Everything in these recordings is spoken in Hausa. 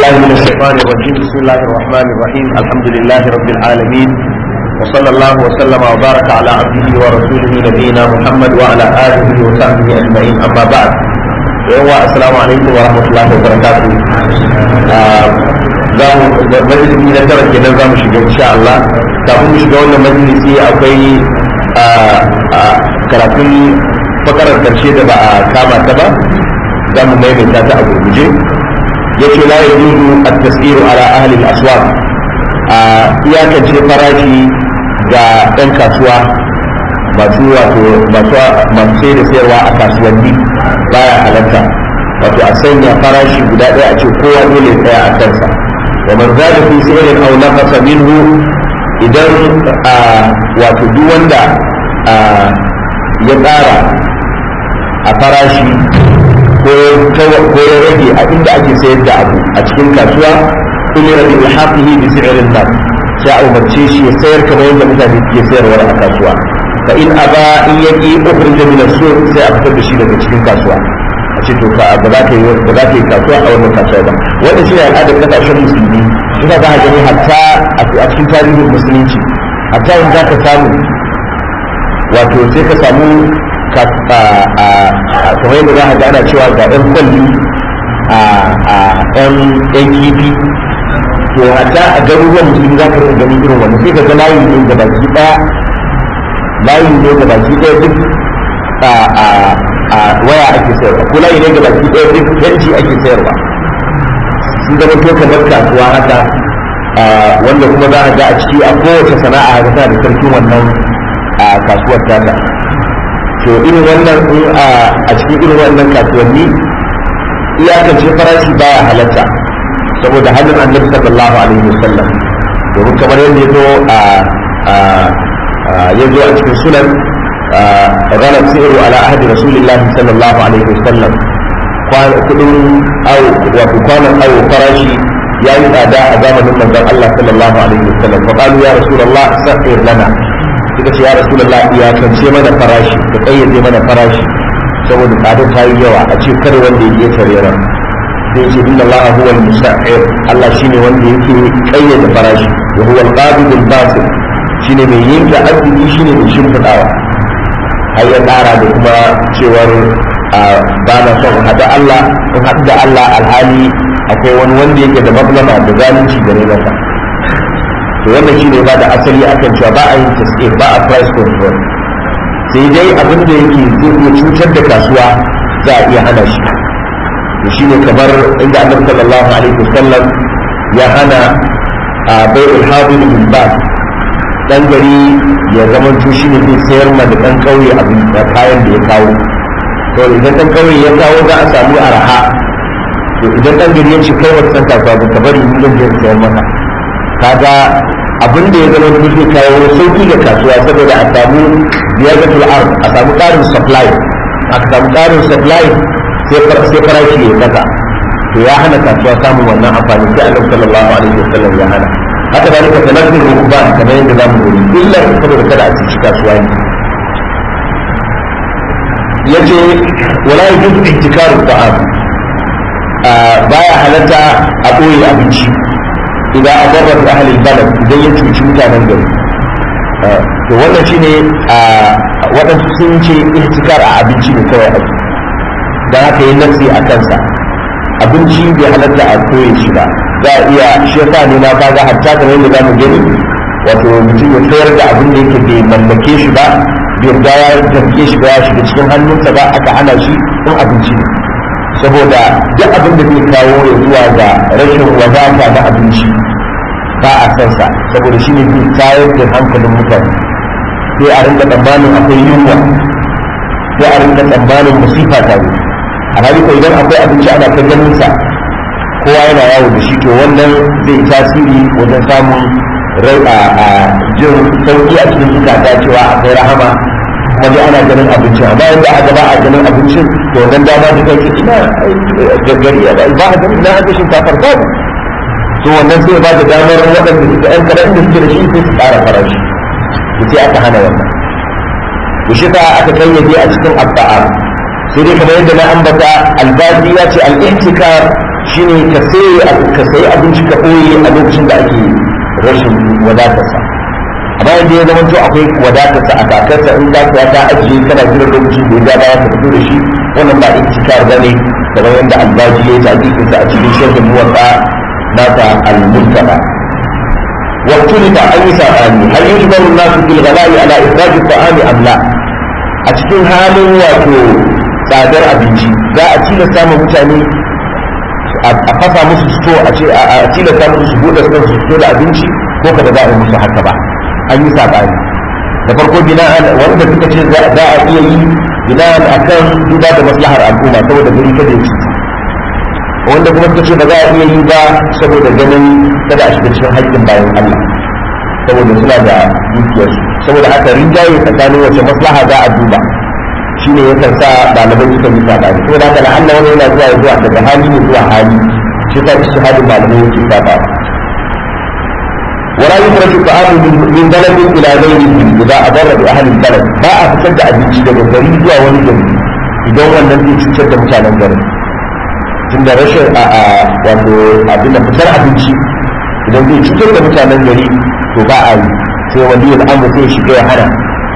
بالله من الشيطان الرجيم بسم الله الرحمن الرحيم الحمد لله رب العالمين وصلى الله وسلم وبارك على عبده ورسوله نبينا محمد وعلى اله وصحبه اجمعين اما بعد يوم السلام عليكم ورحمه الله وبركاته za mu majalisi na tara kenan za mu shiga insha Allah kafin mu shiga wannan majalisi akwai karatun fakarar karshe da ba a kama ta ba za mu maimaita ta a gurguje yake la yajuzu at-tasqiru ala ahli al-aswaq a iyakance farashi ga ɗan kasuwa masu wato masu masu sai da sayarwa a kasuwanni baya halatta wato a sanya farashi guda ɗaya a ce kowa dole ya tsaya a kansa wa man zada fi sayrin aw naqasa minhu idan wato duk wanda ya tsara a farashi ko ya rage a inda ake sayar da abu a cikin kasuwa umira bi ilhaqihi bi si'rin nas sai a umarce shi ya sayar kamar yadda mutane suke sayarwa a kasuwa fa in aba in yaki ukhrija min as-suq sai a fitar da shi daga cikin kasuwa a ce to ka ba za ka yi ba za ka yi kasuwa a wannan kasuwa ba wannan shi ne al'adar kasashen musulmi ina za ka gani hatta a cikin tarihin musulunci hatta in za ka samu wato sai ka samu kamar yadda za a gana cewa ga 'yan kwalli a 'yan kifi to hatta a garuruwan musulmi za ka rinka ganin irin wannan sai ka ga layi ne ga baki daya layi ne ga baki daya duk a waya ake sayarwa ko layi ne ga baki daya duk yanci ake sayarwa sun zama to kamar kasuwa haka wanda kuma za a ga a ciki a kowace sana'a haka tana da sarkin wannan kasuwar tata to irin wannan in a cikin irin wannan kasuwanni iyakance farashi baya halatta saboda hannun annabi sallallahu alaihi wasallam domin kamar yadda ya zo a ya zo a cikin sunan ranar siru ala ahadi rasulillahi sallallahu alaihi wasallam kudin awo wato kwanan awo farashi ya yi tsada a zamanin manzon Allah sallallahu alaihi wasallam fa qalu ya rasulullah sa'ir lana suka ce ya rasulullah ya kance mana farashi ka kayyade mana farashi saboda tsadar ta yi yawa a ce kar wanda ya tare ran sai ce inna Allah huwa al-musta'ir Allah shine wanda yake kayyade farashi wa huwa al-qabid al-basit shine mai yanke arziki shine mai shimfidawa har ya tsara da kuma cewar ba na son haɗa Allah in haɗu da Allah alhali akwai wani wanda yake da mablama da zalunci gare masa to wannan shi ne ba da asali akan cewa ba a yin tasir ba a price control sai dai abin da yake zai iya cutar da kasuwa za a iya hana shi to shine kamar inda annabi sallallahu alaihi wasallam ya hana a bai'ul hadir bil bas dan gari ya zama to shine zai sayar ma da dan kauye abin da kayan da ya kawo to idan dan kauye ya kawo za a samu araha to idan dan gari ya ce kai wata san kasuwa ba ka bari mun je sayar maka kaga abin da ya zama da zai kawo sauki ga kasuwa saboda a samu ziyaratul ard a samu ƙarin supply a samu ƙarin supply sai farashi ya kasa to ya hana kasuwa samun wannan amfani sai annabi sallallahu alaihi wasallam ya hana haka da nika tanazzul rukban kamar yadda za mu gani illa saboda kada a cikin kasuwa ne yace wala yajuzu ihtikaru ta'am baya halatta a ɓoye abinci idan adarrat ahli balad idan ya cuci mutanen gari to wannan shine waɗansu sun ce ihtikar a abinci ne kawai ake dan haka yi nafsi a kansa abinci bai halatta a koye shi ba za a iya shi yasa ne na kaga hatta kamar yadda zamu gani wato mutum ya sayar da abin da yake bai mallake shi ba bai riga ya jamke shi ba ya shiga cikin hannunsa ba aka hana shi in abinci ne saboda duk abin da zai kawo ya zuwa ga rashin wadata na abinci ba a san sa saboda shi ne zai tayar da hankalin mutane sai a rinka tsammanin akwai yunwa sai a rinka tsammanin musifa ta zo a hali ko idan akwai abinci ana ta ganin sa kowa yana yawo da shi to wannan zai tasiri wajen samun rai a jin sauki a cikin zukata cewa akwai rahama kuma dai ana ganin abinci amma yadda aka ba a ganin abincin to nan dama da kai ina gaggari ba ba a ganin na haka shinkafar babu to wannan sai ba da damar waɗanda suka yan kaɗan da suke da shi sai su ƙara farashi to sai aka hana wannan to shi ta aka kayyade a cikin abba'a sai dai kamar yadda na ambata albazi ya ce al-ihtikar shi shine ka sayi abinci ka ɓoye a lokacin da ake rashin wadatarsa amma yadda ya zama to akwai wadatarsa a kakarsa in za ka ta ajiye kana jiran lokacin da ya ga baya ka fito da shi wannan ba iktikar ba ne kamar yadda albaji ya yi taƙiƙinsa a cikin shirin muwatta nasa al-mulkaba واختلف أي سابعني هل يجبر الناس في الغلاء على إخراج الطعام أم لا أتكون هذا واتو tsadar abinci za a tilasta ma mutane a fasa musu sto a tilasta musu su buɗe su su fito da abinci ko kada za a yi musu haka ba an yi saɓani da farko bina'an wanda suka ce za a iya yi bina'an akan duba da maslahar al'umma saboda gari kada ya ci wanda kuma suka ce ba za a iya yi ba saboda ganin kada a shiga cikin haƙƙin bayan Allah saboda suna da dukiyarsu saboda haka rinjaye tsakanin wace maslaha za a duba shi ne yakan sa ɗalibai suka yi saɓani saboda haka da Allah wani yana zuwa ya zuwa daga hali ne zuwa hali shi ta ci halin malamai yake saɓa ولا يخرج الطعام من بلد الى غيره اذا اضر باهل البلد ba a fitar da abinci daga gari zuwa wani gari idan wannan zai cutar da mutanen garin tunda rashin a wato abin da fitar abinci idan zai cutar da mutanen gari to ba a yi sai wani yin amma sai shiga ya hana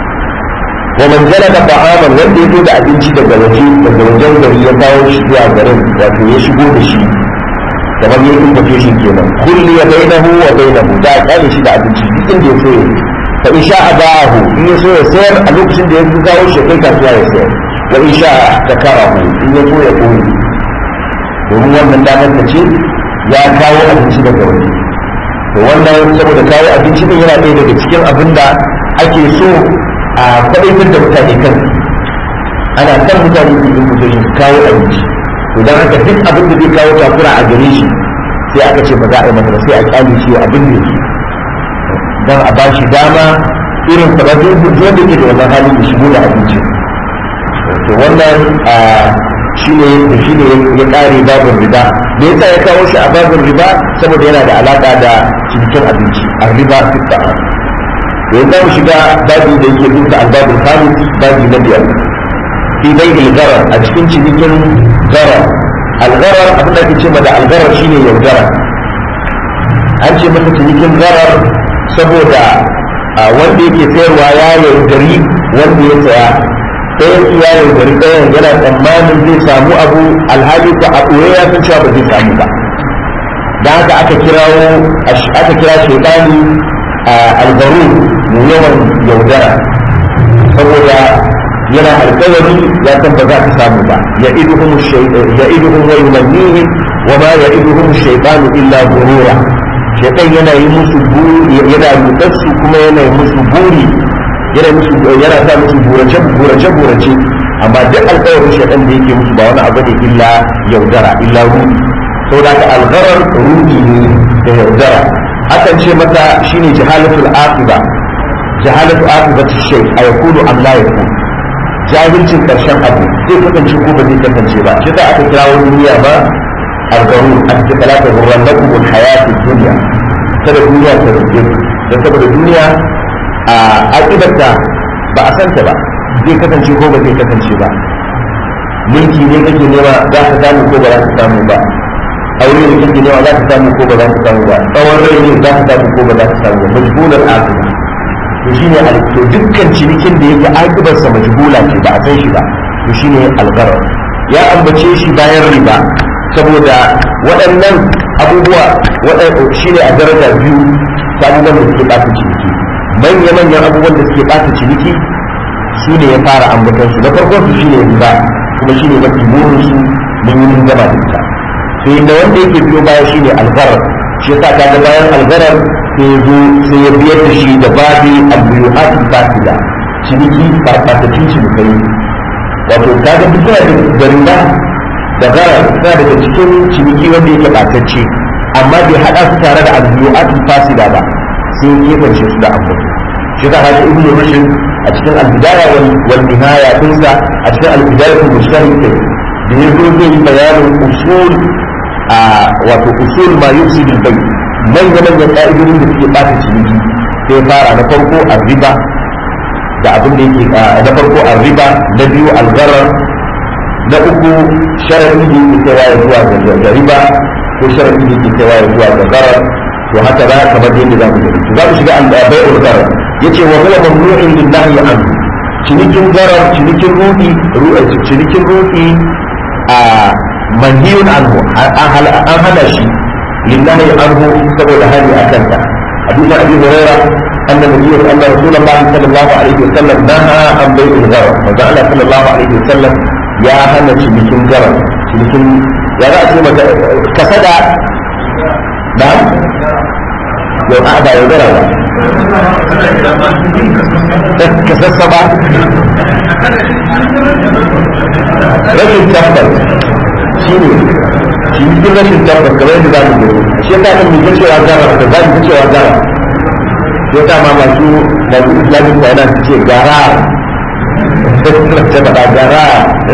wa man jalaba ta'aman wanda ya zo da abinci daga waje daga wajen gari ya kawo shi zuwa garin wato ya shigo da shi kamar yin invitation kenan kulli ya bainahu wa bainahu da kare shi da abinci duk inda ya so ya fa in sha abahu in ya so ya sayar a lokacin da ya kawo shi kai kasuwa ya sayar wa in sha takarahu in ya so ya koyi domin wannan damar ta ce ya kawo abinci daga waje to wannan saboda kawo abinci din yana ɗaya daga cikin abin da ake so a kwaɗaitar da mutane kan ana kan mutane su yi mutum su kawo abinci to don haka duk abin da zai kawo takura a gare shi sai aka ce ba za a yi masa sai a kyale shi abin da yake don a ba shi dama irin sababbin wanda ke da wannan halin da shigo da abinci to wannan shine da shine ya kare babin riba me yasa ya kawo shi a babin riba saboda yana da alaka da cinikin abinci a riba fitta yanzu za mu shiga babi da yake duka albabin khamis babi na biyar fi bai'il gharar a cikin cinikin gharar al-gharar abin da ake ce da al-gharar shine yaudara an ce masa cinikin gharar saboda wanda yake sayarwa ya yaudari wanda ya saya ɗayan iya yaudari ɗayan yana tsammanin zai samu abu alhali ko a ɓoye ya san cewa ba zai samu ba da haka aka kirawo aka kira shaitani algaru mai yawan yaudara saboda yana alkawari ya san ba za ka samu ba ya iduhum wa yumannihim wa ma ya iduhum shaytanu illa gurura shaytan yana yi musu buri yana mutassu kuma yana yi musu buri yana musu yana sa musu burace burace burace amma duk alkawarin shaytan da yake musu ba wani abu ne illa yaudara illa rudi saboda ka algharar rudi ne da yaudara akan ce mata shine jahalatul aqiba jahalatu aqibati shay ayakunu am la yakun jahilcin karshen abu zai kasance ko ba zai kasance ba shi da aka kira wani duniya ba algaru an ce kala ta gurran lakum wal hayatid dunya kada duniya ta rubuce dan saboda duniya a aqibarta ba a santa ba zai kasance ko ba zai kasance ba mulki ne kake nema za ka samu ko ba za ka samu ba aure ne kake nema za ka samu ko ba za ka samu ba tsawon rai ne za ka samu ko ba za ka samu ba majbular aqiba to shine to dukkan cinikin da yake akibarsa majhula ce ba a san shi ba to shine algarar ya ambace shi bayan riba saboda waɗannan abubuwa shine a daraja biyu ta abubuwan da suke ɓata ciniki manya-manyan abubuwan da suke ɓata ciniki su ne ya fara ambatan su na farkon su shine riba kuma shine mafi burin su mun yi mun gaba da ita sai da wanda yake biyo baya shine algarar shi yasa kaga bayan algarar sai ya zo sai ya biyar da shi da babi al-buyu'at fasida ciniki farfatacin cinikai wato kaga duk suna da riba da gara suna daga cikin ciniki wanda yake batacce amma bai hada su tare da al-buyu'at fasida ba sai ya kebance su da abu shi da haka ibnu rushd a cikin al-bidaya wal nihaya dinsa a cikin al-bidaya wal mujtahid da ya zo zai yi bayanin usul a wato usul ma yufsidul bayt manya-manyan ƙa'idodin da suke ɓata ciniki sai fara na farko a riba da abin da yake na farko a riba na biyu algarar na uku sharadi da yake kaiwa ya zuwa ga riba ko sharadi da yake kaiwa ya zuwa ga garar to haka za kamar yadda za mu gani to za mu shiga al-bai'ul garar yace wa huwa mamnu'un lillahi anhu cinikin garar cinikin rudi cinikin rudi a manhiyun anhu an hana shi lillahi anhu saboda hali a kanta hadisi abi hurairah anna nabiyyu anna rasulullah sallallahu alaihi wasallam naha an bai'il gharar manzo Allah sallallahu alaihi wasallam ya hana cinikin garar cinikin ya za a ce mata kasada da yau a ba yaudara ba ka sassaba rashin tabbas shi ne shi cikin rashin tabbas kamar yadda za mu gani shi yasa kan mutum cewa gara da za mu cewa gara shi yasa ma masu masu islamic finance ce gara ce faɗa gara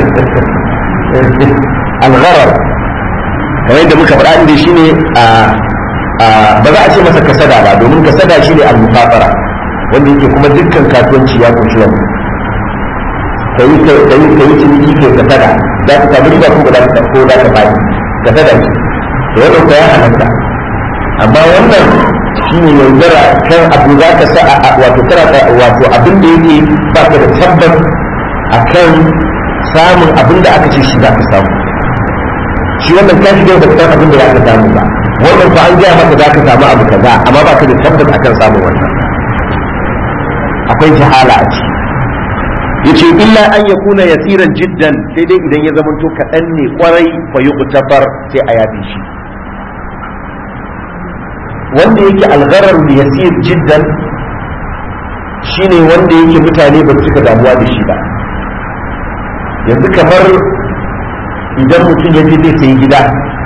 algharar kamar yadda muka faɗa inda shi ne a ba za a ce masa kasada ba domin kasada shi ne al-mufafara wanda yake kuma dukkan kasuwanci ya kunshi wannan kai kai kai ciniki kai kasada za ka samu riba ko za ka ko za ka faɗi kasada ce to wannan ko ya halatta amma wannan shine yaudara kan abu za ka sa wato kana wato abin da yake ba ka da tabbas akan samun abin da aka ce shi za ka samu shi wannan ka shiga da san abin da za ka samu ba wannan fa an gaya maka za ka samu abu kaza amma ba ka da tabbas akan samun wannan akwai jahala a ciki yace illa an yakuna yasiran jiddan sai dai idan ya zamanto kaɗan ne kwarai fa yuqtabar sai a yabe shi wanda yake algharar yasir jiddan shine wanda yake mutane ba su cika damuwa da shi ba yanzu kamar idan mutum ya je zai sayi gida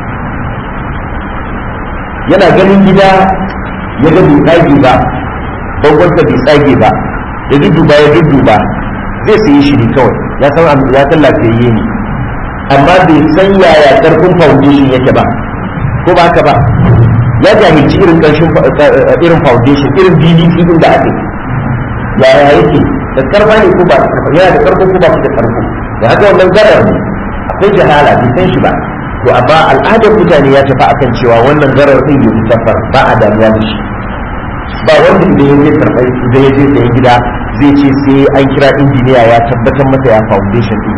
yana ganin gida ya ga bai tsage ba bangonsa bai tsage ba ya dudduba ya dudduba zai sayi shi ne kawai ya san ya san lafiyayye ne amma bai san yaya karfin foundation yake ba ko ba haka ba ya jahilci irin karshen irin foundation irin bbc din da ake yaya yake da karfa ne ko ba yana da karfin ko ba shi da karfin da haka wannan garar ne akwai jahala bai san shi ba to amma al'adar mutane ya tafi akan cewa wannan garar din ya tafar ba a damuwa da shi ba wanda idan ya je karɓar idan ya je sayan gida zai ce sai an kira injiniya ya tabbatar masa ya foundation din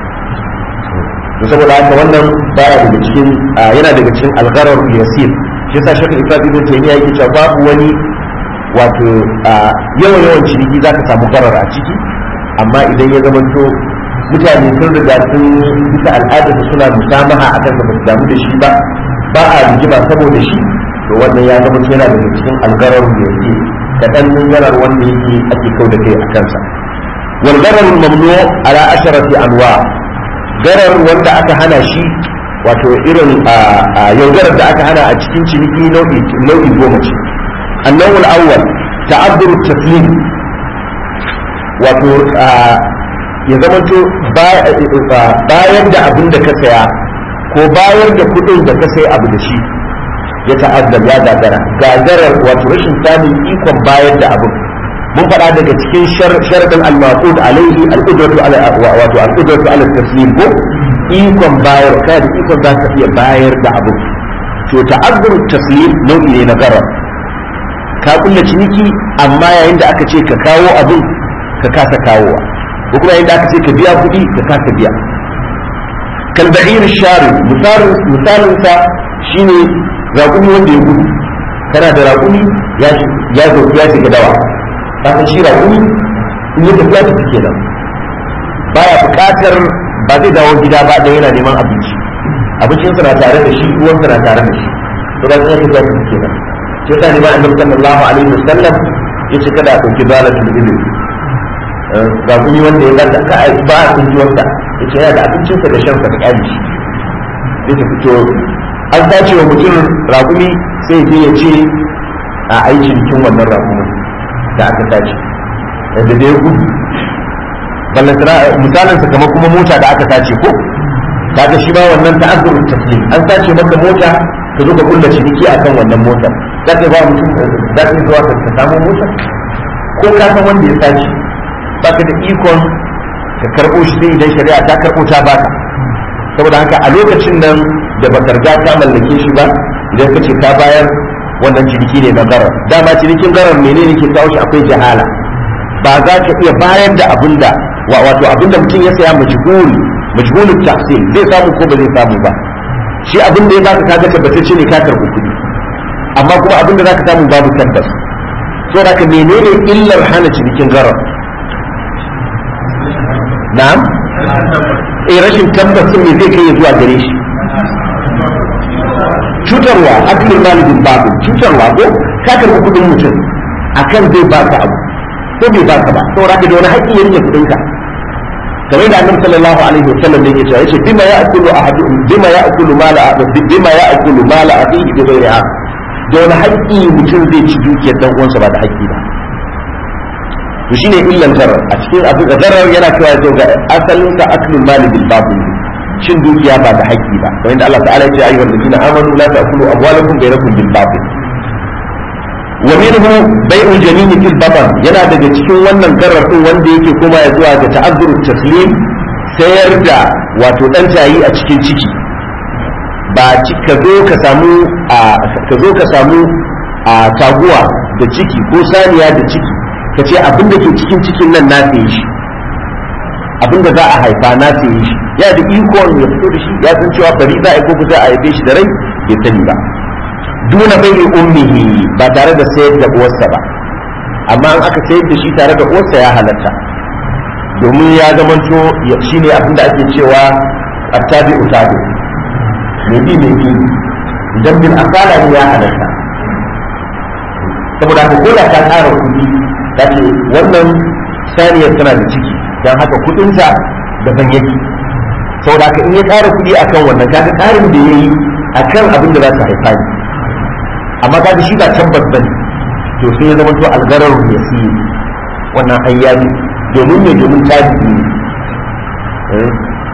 to saboda haka wannan baya daga cikin yana daga cikin algharar yasir shi yasa shakal islam ibn taymiya yake cewa babu wani wato yawan yawan ciniki zaka samu garar a ciki amma idan ya zamanto mutane sun riga sun bisa al'adar suna musamaha a kan ba su damu da shi ba ba a rigima saboda shi to wannan ya zama yana daga cikin algarar da yake kaɗan garar wanda yake ake kau da kai a kansa wal garar mamnu ala asharati anwa garar wanda aka hana shi wato irin yaudarar da aka hana a cikin ciniki nau'i goma ce annawul awwal ta'abbur taslim wato ya zamanto bayar da abin da ka saya ko bayar da kudin da ka sai abu da shi ya ta'azzar ya gagara gagarar wato rashin samun ikon bayar da abin mun faɗa daga cikin sharadin al-maqud alaihi al-qudratu ala wato al-qudratu ala taslim ko ikon bayar ka da ikon za ka iya bayar da abin to ta'azzur taslim nau'i ne na garar ka kulla ciniki amma yayin da aka ce ka kawo abin ka kasa kawowa ko kuma yayin da aka ce ka biya kuɗi ka kasa biya kalba'ir shari misalin sa shine raƙumi wanda ya gudu kana da raƙumi ya ya zo ya shiga dawa ka san shi raƙumi in ya tafiya tafi kenan baya buƙatar ba zai dawo gida ba dan yana neman abinci abincinsa na tare da shi ruwansa na tare da shi to da ya tafiya tafi kenan sai ta nima annabi sallallahu alaihi wasallam yace kada a ɗauki zalatul ilmi ga kuni wanda ya ganta ka ba a kun wanda yace yana da abincinsa da shansa da kyali shi sai ta fito an sace wa mutum rakumi sai je ya ce a aiki cikin wannan rakumin da aka sace yadda da ya gudu misalin sa kamar kuma mota da aka sace ko kaga shi ba wannan ta'azzur taslim an sace maka mota ka zo ka kulla ciniki akan wannan motar za ka ba mutum za ka zuwa ka samu motar ko ka san wanda ya sace baka da ikon ka karɓo shi sai idan shari'a ta karɓo ta baka saboda haka a lokacin nan da baka riga ka mallake shi ba idan ka ce ka bayar wannan ciniki ne na garar dama cinikin garar menene ke kawo shi akwai jahala ba za ka iya bayar da abinda wato abinda mutum ya saya majhul majhulul tahsil zai samu ko ba zai samu ba shi abin da ya baka kaga tabbatacce ne ka karɓi kuɗi amma kuma abin da zaka samu babu tabbas so da ka menene illar hana cinikin garar na'am eh rashin tabbacin me zai kai ya zuwa gare shi cutarwa aklin malibin babu cutarwa ko ka karɓi kuɗin mutum akan zai baka abu ko bai baka ba saboda ka da wani haƙƙi ya rike kuɗinka kamar da annabi sallallahu alaihi wa sallam yake cewa yace bima ya'kulu ahadu bima ya'kulu mala bima ya'kulu mala akhihi bi ghairi haqq da wani haƙƙi mutum zai ci dukiyar dan uwansa ba da haƙƙi ba to shine illan zarar a cikin abin da zarar yana cewa ya ga asalin sa aklul mali bil batil cin dukiya ba da haƙƙi ba kamar da Allah ta'ala ya ce ayyuhal ladina amanu la ta'kulu amwalakum bainakum bil batil wa minhu bai'ul jamini fil baban yana daga cikin wannan garar din wanda yake koma ya zuwa ga ta'azzurut taslim sayar da wato dan tayi a cikin ciki ba ka zo ka samu ka zo ka samu a taguwa da ciki ko saniya da ciki ka ce abin da ke cikin cikin nan na sayi shi abin da za a haifa na sayi shi ya da ikon ya fito da shi ya san cewa bari za a yi ko za a haife shi da rai bai sani ba duna bai ummihi ba tare da sayar da uwarsa ba amma an aka sayar da shi tare da uwarsa ya halatta domin ya zamanto shi ne abin da ake cewa attabi utabi mai bi mai bi idan bin asala ne ya halatta saboda haka koda ta tsara kuɗi ta ce wannan saniyar tana da ciki don haka kuɗinsa daban yake saboda haka in ya tsara kuɗi akan wannan kaga tsarin da ya yi akan abin da za ta haifa ne amma kaga shi ba tabbas bane to sai ya zama to algarar ya si wannan an yaji domin ne domin tabi ne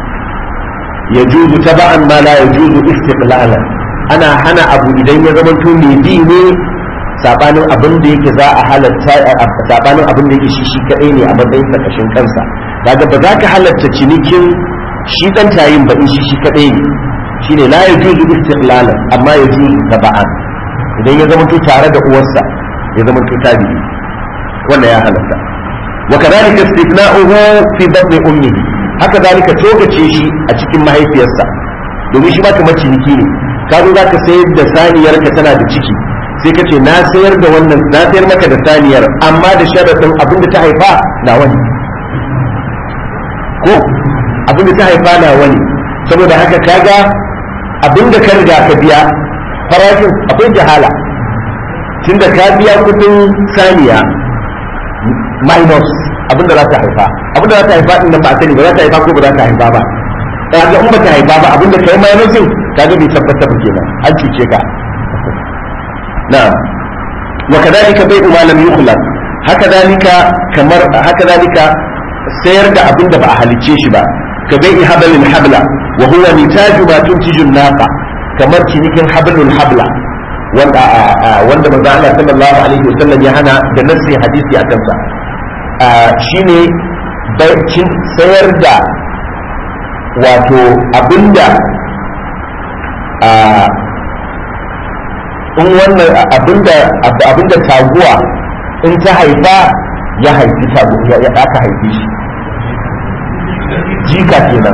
ya juzu taba'an ma la ya juzu istiqlalan ana hana abu idan ya zama to mai bi ne sabanin abin da yake za a halatta sabanin abin da yake shi shi kadai ne a matsayin sakashin kansa kaga ba za ka halatta cinikin shi dan tayin ba in shi shi kadai ne shine la ya juzu istiqlalan amma ya juzu taba'an idan ya zama tare da uwarsa ya zama tabi wannan ya halatta wa kadhalika istithna'uhu fi batni ummihi haka zalika togace shi a cikin mahaifiyarsa domin shi ma kamar ciniki ne ka zo zaka sayar da saniyar ka tana da ciki sai ka ce na sayar da wannan na sayar maka da saniyar amma da sharadin abinda ta haifa na wani ko abinda ta haifa na wani saboda haka kaga abinda ka riga ka biya farashin akwai jahala tunda ka biya kudin saniya minus abinda za ta haifa abinda za ta haifa din nan ba a sani ba za ta haifa ko ba za ta haifa ba kaga in ba ta haifa ba abinda kai minusin kaga bai tabbata ba kenan an cuce ka na'am wa kadhalika bai'u ma lam yukhlaq haka dalika kamar haka dalika sayar da abinda ba a halicce shi ba ka bai'i hablin habla wa huwa nitaju ma tuntiju naqa kamar cinikin hablul habla wanda wanda manzo Allah sallallahu alaihi wasallam ya hana da nassi hadisi a kansa shine barcin sayar da wato abinda in wannan abinda abinda taguwa in ta haifa ya haifi taguwa ya aka haifi shi jika kenan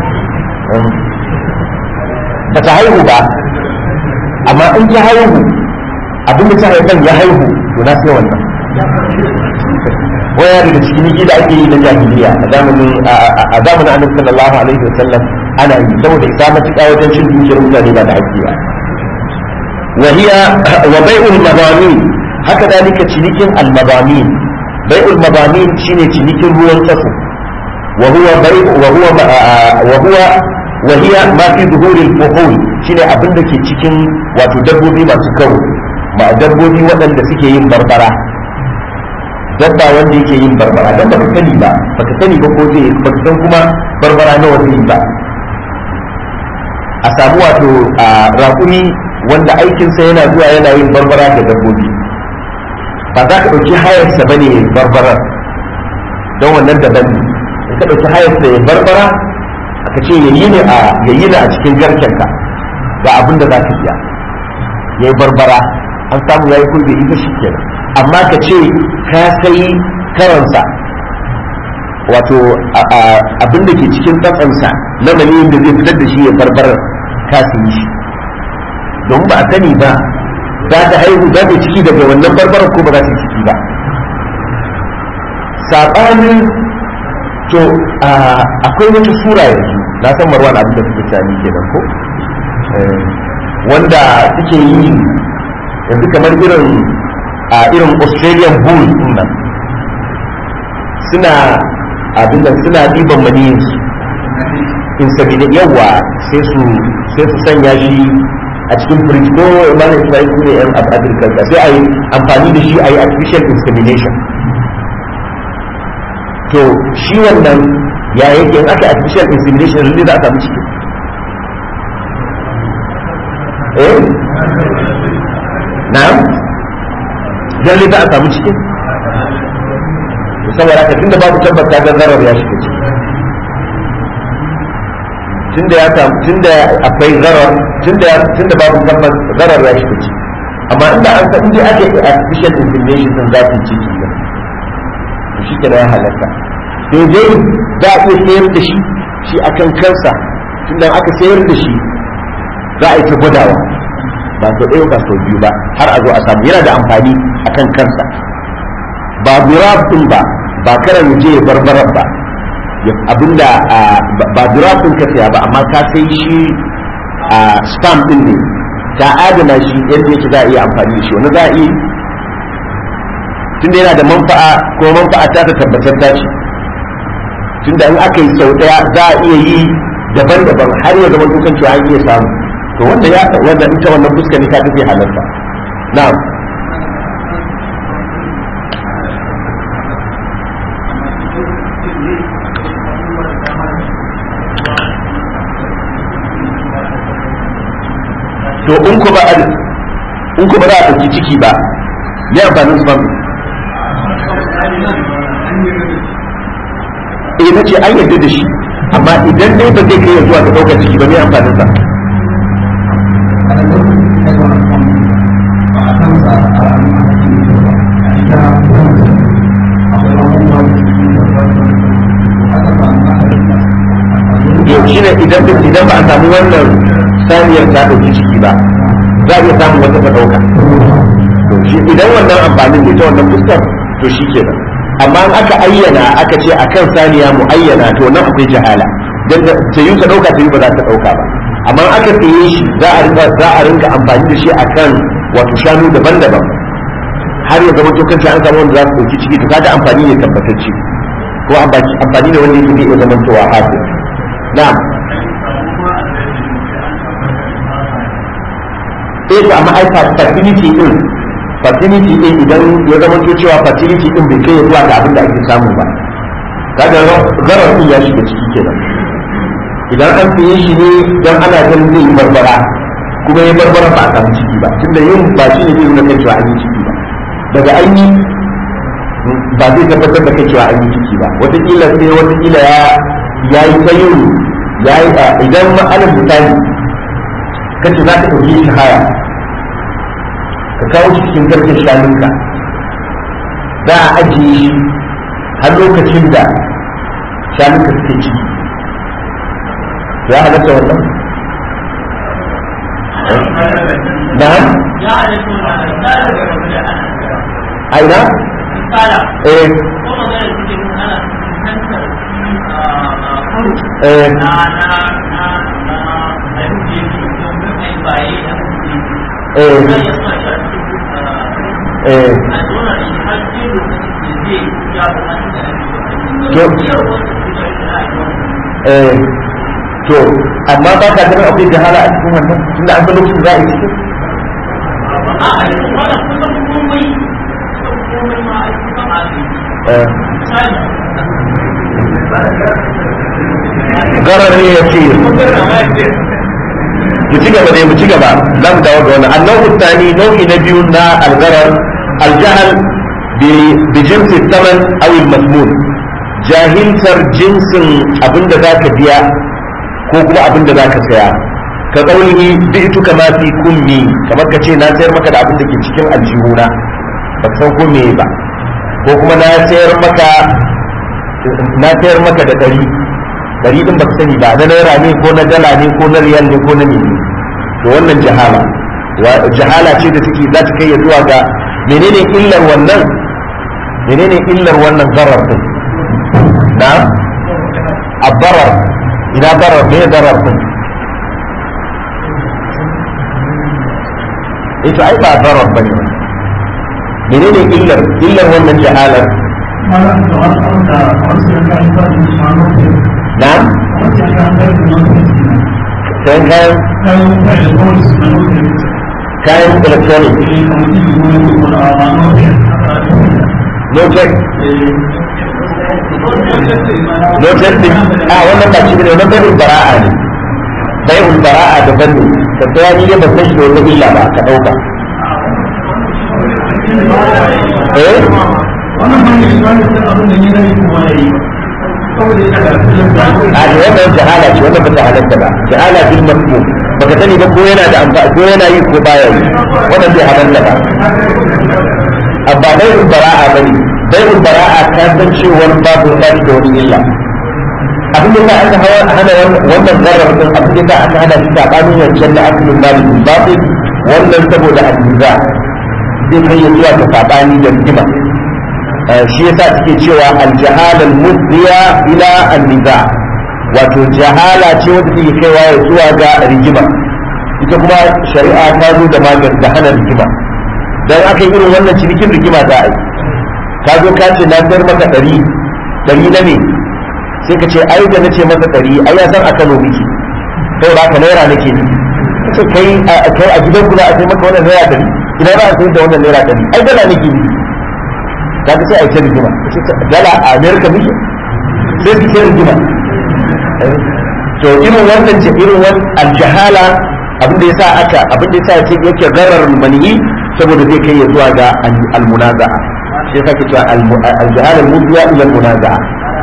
ba ta haihu ba amma in ta haihu abinda ta haifan ya haihu to na sai wannan waya daga cikin niki da ake yi na jahiliya a zamanin a zamanin annabi sallallahu alaihi wasallam ana yi saboda isa matuƙa wajen cin dukiyar mutane ba da haƙƙi ba wa hiya wa bai'ul mabamin haka dalika cinikin al mabamin bai'ul mabamin shine cinikin ruwan tsaso wa huwa bai' wa huwa wa huwa wa hiya ma fi zuhuril fuhul shine abin da ke cikin wato dabbobi masu kawo ba dabbobi waɗanda suke yin barbara dabba wanda yake yin barbara dan baka sani ba baka sani ba ko zai baka san kuma barbara nawa zai yi ba a samu wato raƙumi wanda aikinsa yana zuwa yana yin barbara da dabbobi ba za ka ɗauki hayarsa ba ne barbarar don wannan daban ne ka ɗauki hayarsa ya barbara aka ce yayi ne a yayi ne a cikin garkenka ga abin da za ka biya yayi barbara an samu yayi kurbe ita shi kenan amma ka ce ka sai karansa wato abin da ke cikin tsatsansa na maniyin da zai fitar da shi ya barbarar ka sayi shi don ba a sani ba za ta haihu za ta ciki daga wannan barbarar ko ba za ta ciki ba saɓanin to akwai wata sura yanzu na san marwan abin da suke sani kenan ko wanda suke yi yanzu kamar irin a irin australian bull nan suna abin da suna ɗiban maniyinsu in sabida yawa sai su sai su sanya shi a cikin firij ko mana isra'il su ne yan agriculture sai a yi amfani da shi a yi artificial insemination to shi wannan ya yake in aka artificial insemination rinne za a samu ciki eh na'am lalle za a samu ciki saboda haka tunda babu tabbata ga zarar ya shiga ciki tunda ya samu tunda akwai zarar tunda tunda babu tabbata zarar ya shiga ciki amma inda an san inda ake artificial insemination din zafin ciki ne to shi kenan ya halatta sai dai za a iya sayar da shi shi akan kansa tunda aka sayar da shi za a yi ta gwadawa ba sau ɗaya ba sau biyu ba har a zo a samu yana da amfani akan kansa ba durafin ba ba karan je ya barbarar ba abinda ba durafin ka siya ba amma ka sai shi a spam din ne ta adana shi yadda yake za a iya amfani da shi wani za a iya tunda yana da manfa'a ko manfa'a ta ta tabbatar ta ce tunda in aka yi sau daya za a iya yi daban-daban har ya zama dukan cewa an iya samu to wanda ya wanda ita wannan fuska ne ta take halarta na'am to in ku ba in ku ba za a ɗauki ciki ba ya amfanin su famu eh na ce an yarda da shi amma idan dai ba zai kai ya zuwa ga ɗaukar ciki ba ne amfanin sa shi ne idan idan ba a samu wannan saniyar ta ɗauki ciki ba za a iya samun wata ta ɗauka to shi idan wannan amfanin ne ta wannan fuskar to shi kenan amma in aka ayyana aka ce akan saniya mu ayyana to nan akwai jahala dan ta yi ta ɗauka ta yi ba za ta ɗauka ba amma aka tsaye shi za a rinka za a rinka amfani da shi akan wato shanu daban-daban har ya zama to kanta an samu wanda za su ɗauki ciki to kaga amfani ne tabbatacce ko amfani ne wanda yake iya zamantowa hasil na'am eh to amma ai fertility din fertility din idan ya zama to cewa fertility din bai kai zuwa ga abin da ake samu ba kaga zarar din ya shiga ciki kenan idan an fiye shi ne dan ana ganin zai yi barbara kuma ya barbara ba a samu ciki ba tunda yin ba shi ne zai nuna kan cewa an yi ciki ba daga an yi ba zai tabbatar da kan cewa an yi ciki ba wataƙila sai wataƙila ya ya yi ta yin ya yi idan ma'anar misali kace za ka ɗauki shi haya ka kawo shi cikin garken shanunka za a ajiye shi har lokacin da shanunka suke ciki ya halatta wannan na aina eh eh to amma ba ka ganin akwai jahala a cikin wannan tunda an ga lokacin za a yi cikin garar ne ya ce mu ci gaba dai mu ci gaba za mu dawo ga wannan annahu tani nau'i na biyu na algarar aljahal bi jinsi taman aw masmun jahiltar jinsin abinda zaka biya ko kuma abin da zaka saya ka qaulihi bi'tu kama fi kummi kamar ka ce na sayar maka da abin da ke cikin aljihuna ba san ko me ba ko kuma na sayar maka na sayar maka da ɗari ɗari din baka sani ba na naira ne ko na dala ne ko na riyal ne ko na mene to wannan jahala jahala ce da take za ta kai ya zuwa ga menene illar wannan menene illar wannan zarar din na abbarar ina barar me zarar din ita ai ba zarar bane menene illar illar wannan jahalar na sayan kayan kayan electronic no check no testing a wannan ba shi ne wannan bayin bara'a ne bayin bara'a daban ne ka tsaya ni ne ban san shi da wata illa ba ka dauka eh wannan hanyar shi wani sun abin da ya yi kuma ya yi saboda yana da filin da a da wannan jahala ce wannan bata halatta ba jahala bil mafhum baka sani ba ko yana da amfani ko yana yi ko baya yi wannan bai halatta ba amma bai'ul bara'a bane bai'ul bara'a ka san cewar babu tsari da wani illa abin da aka hana wannan zarar din abin da aka hana shi sabanin wancan da asalin malikin batil wannan saboda al-niza zai kai ya zuwa ta sabani da rigima shi yasa suke cewa al-jahala al-mudhiya ila an-niza wato jahala ce wanda take kaiwa ya zuwa ga rigima ita kuma shari'a ta zo da magani da hana rigima dan aka yi irin wannan cinikin rigima za a yi ka zo ka ce na sayar maka ɗari ɗari na me sai ka ce ai da na ce masa ɗari ai ya san a Kano miki sai ba ka naira nake ni ce kai kai a gidan kula a sai maka wannan naira ɗari ina ba a sayar da wannan naira ɗari ai dala nake ni ka ga sai a yi ta rigima dala a Amerika miki sai su ce rigima to irin wannan ce irin wannan aljahala abin da yasa aka abin da yasa yake yake garar maniyi saboda zai kai ya zuwa ga almunaza'a shi yasa ke cewa aljahala almudiya ila almunaza'a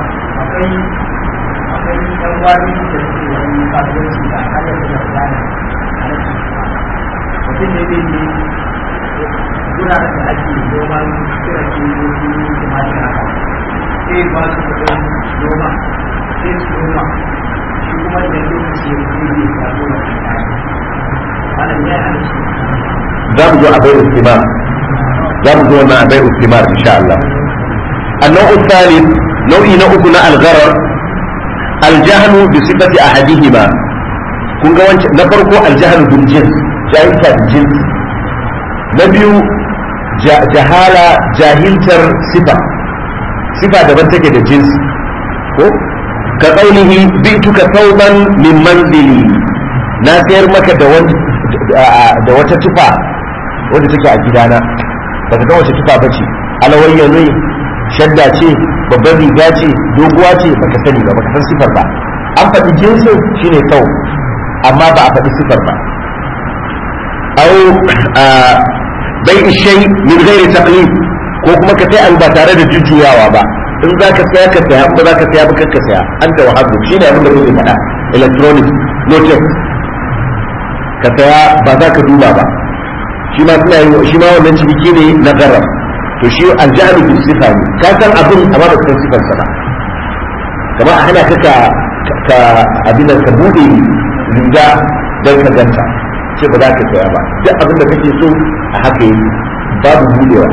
za mu zo a bai istimar za mu zo na a bai istimar insha Allah النوع الثالث نوع نوع na الغرر الجهل بصفة أحدهما kun ga wancan na farko aljahal bil jins jahilta bil jins na biyu jahala jahiltar sifa sifa daban take da jins ko ka qaulihi bi'tuka thawban min manzili na sayar maka da wani da wata tufa wadda take a gidana baka ga wace tufa bace alawayya ne shadda ce babbar riga ce doguwa ce baka sani ba baka san sifar ba an faɗi jinsin shine kau amma ba a faɗi sifar ba au bai ishai min ghairi taqlid ko kuma ka sai ba tare da jujjuyawa ba in za ka saya ka saya ba za ka saya ba ka saya an ta wahabu shine abin da kuke faɗa electronic no text ka saya ba za ka duba ba shi ma suna yi shi ma wannan ciniki ne na garar to shi aljahlu bi sifa ne ka san abin amma ba san sifar sa ba kamar a hana ka ka abin ka bude riga dan ka ganta ce ba za ka saya ba duk abin da kake so a haka yi babu budewa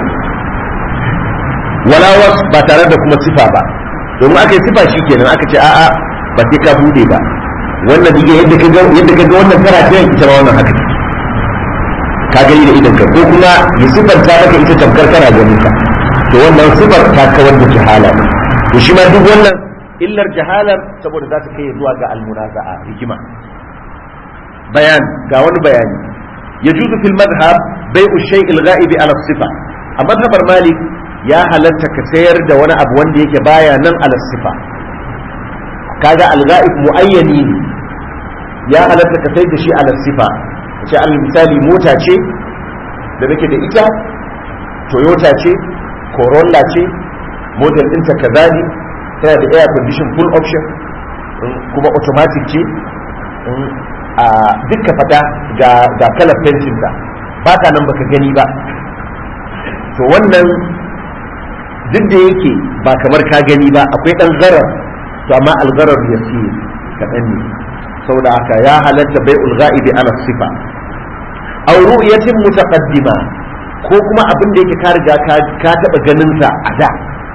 wala was ba tare da kuma sifa ba domin aka yi sifa shi kenan aka ce a'a ba sai ka bude ba wannan diga yadda ka ga yadda ka ga wannan tana ta ita ma wannan haka ka gani da idan ka ko kuma ya sifanta maka ita tamkar kana ganin ka to wannan sifar ta kawar da jahala ne to shi ma duk wannan illar jahalar saboda za ta kai zuwa ga almunaza'a hikima bayan ga wani bayani yajuzu fil madhhab bai'u shay'i al-gha'ib ala sifa a madhabar malik ya halatta ka sayar da wani abu wanda yake baya nan ala sifa kaga al-gha'ib muayyani ne ya halatta ka sayar da shi ala sifa ce al misali mota ce da nake da ita toyota ce corolla ce model ɗinta kaza ne tana da air condition full option kuma automatic ce a dukka fata ga ga kalar fencinta ba ta nan baka gani ba to wannan duk da yake ba kamar ka gani ba akwai dan zarar to amma algarar ya ce kaɗan ne saboda haka ya halatta bai ulga'ibi ala sifa aw ru'yatin mutaqaddima ko kuma abin da yake ka riga ka taɓa ganin sa a da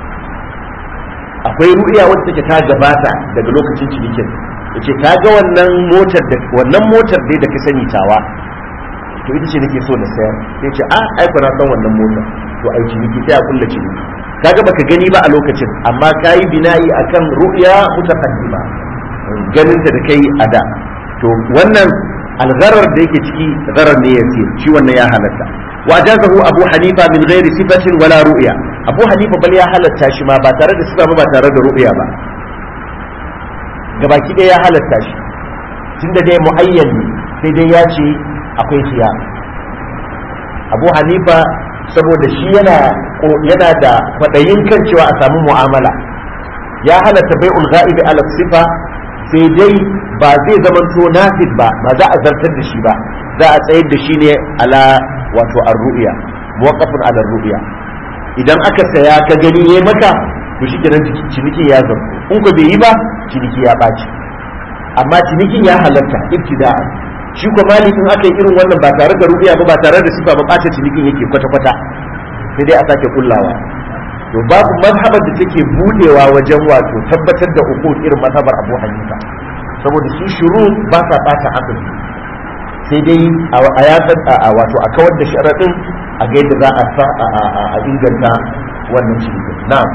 akwai ru'ya wacce take ta gabata daga lokacin cinikin yace ka ga wannan motar da wannan motar dai da ka sani tawa to ita ce nake so na sayar sai ce a ai na san wannan motar to ai ciniki sai a kulla ciniki kaga baka gani ba a lokacin amma kayi bina'i akan ru'ya mutaqaddima ganin ta da kai a da to wannan algharar da yake ciki gharar ne ya ce shi wannan ya halatta wa ajazahu abu hanifa min ghairi sifatin wala ru'ya abu hanifa bal ya halatta shi ma ba tare da sifa ba ba tare da ru'ya ba gabaki ɗaya ya halatta shi tunda dai muayyan ne sai dai ya ce akwai khiyar abu hanifa saboda shi yana yana da kwaɗayin kan cewa a samu mu'amala ya halatta bai ulga'ibi ala sifa sai dai ba zai zamanto nafid ba ba za a zartar da shi ba za a tsayar da shi ne ala wato ar-ru'ya muwaqqafun ala ru'ya idan aka saya ka gani yayi maka to shi kenan ciniki ya zarto in ko bai yi ba ciniki ya ɓaci amma cinikin ya halatta ibtida'an shi ko malikin aka yi irin wannan ba tare da rubiya ba ba tare da sifa ba ɓata cinikin yake kwata-kwata sai dai a sake kullawa to babu mazhabar da take budewa wajen wato tabbatar da uku irin mazhabar abu hanifa saboda su shuru ba sa ɓata akali sai dai a yatsar a wato a kawar da sharaɗin a ga yadda za a inganta wannan cinikin na'am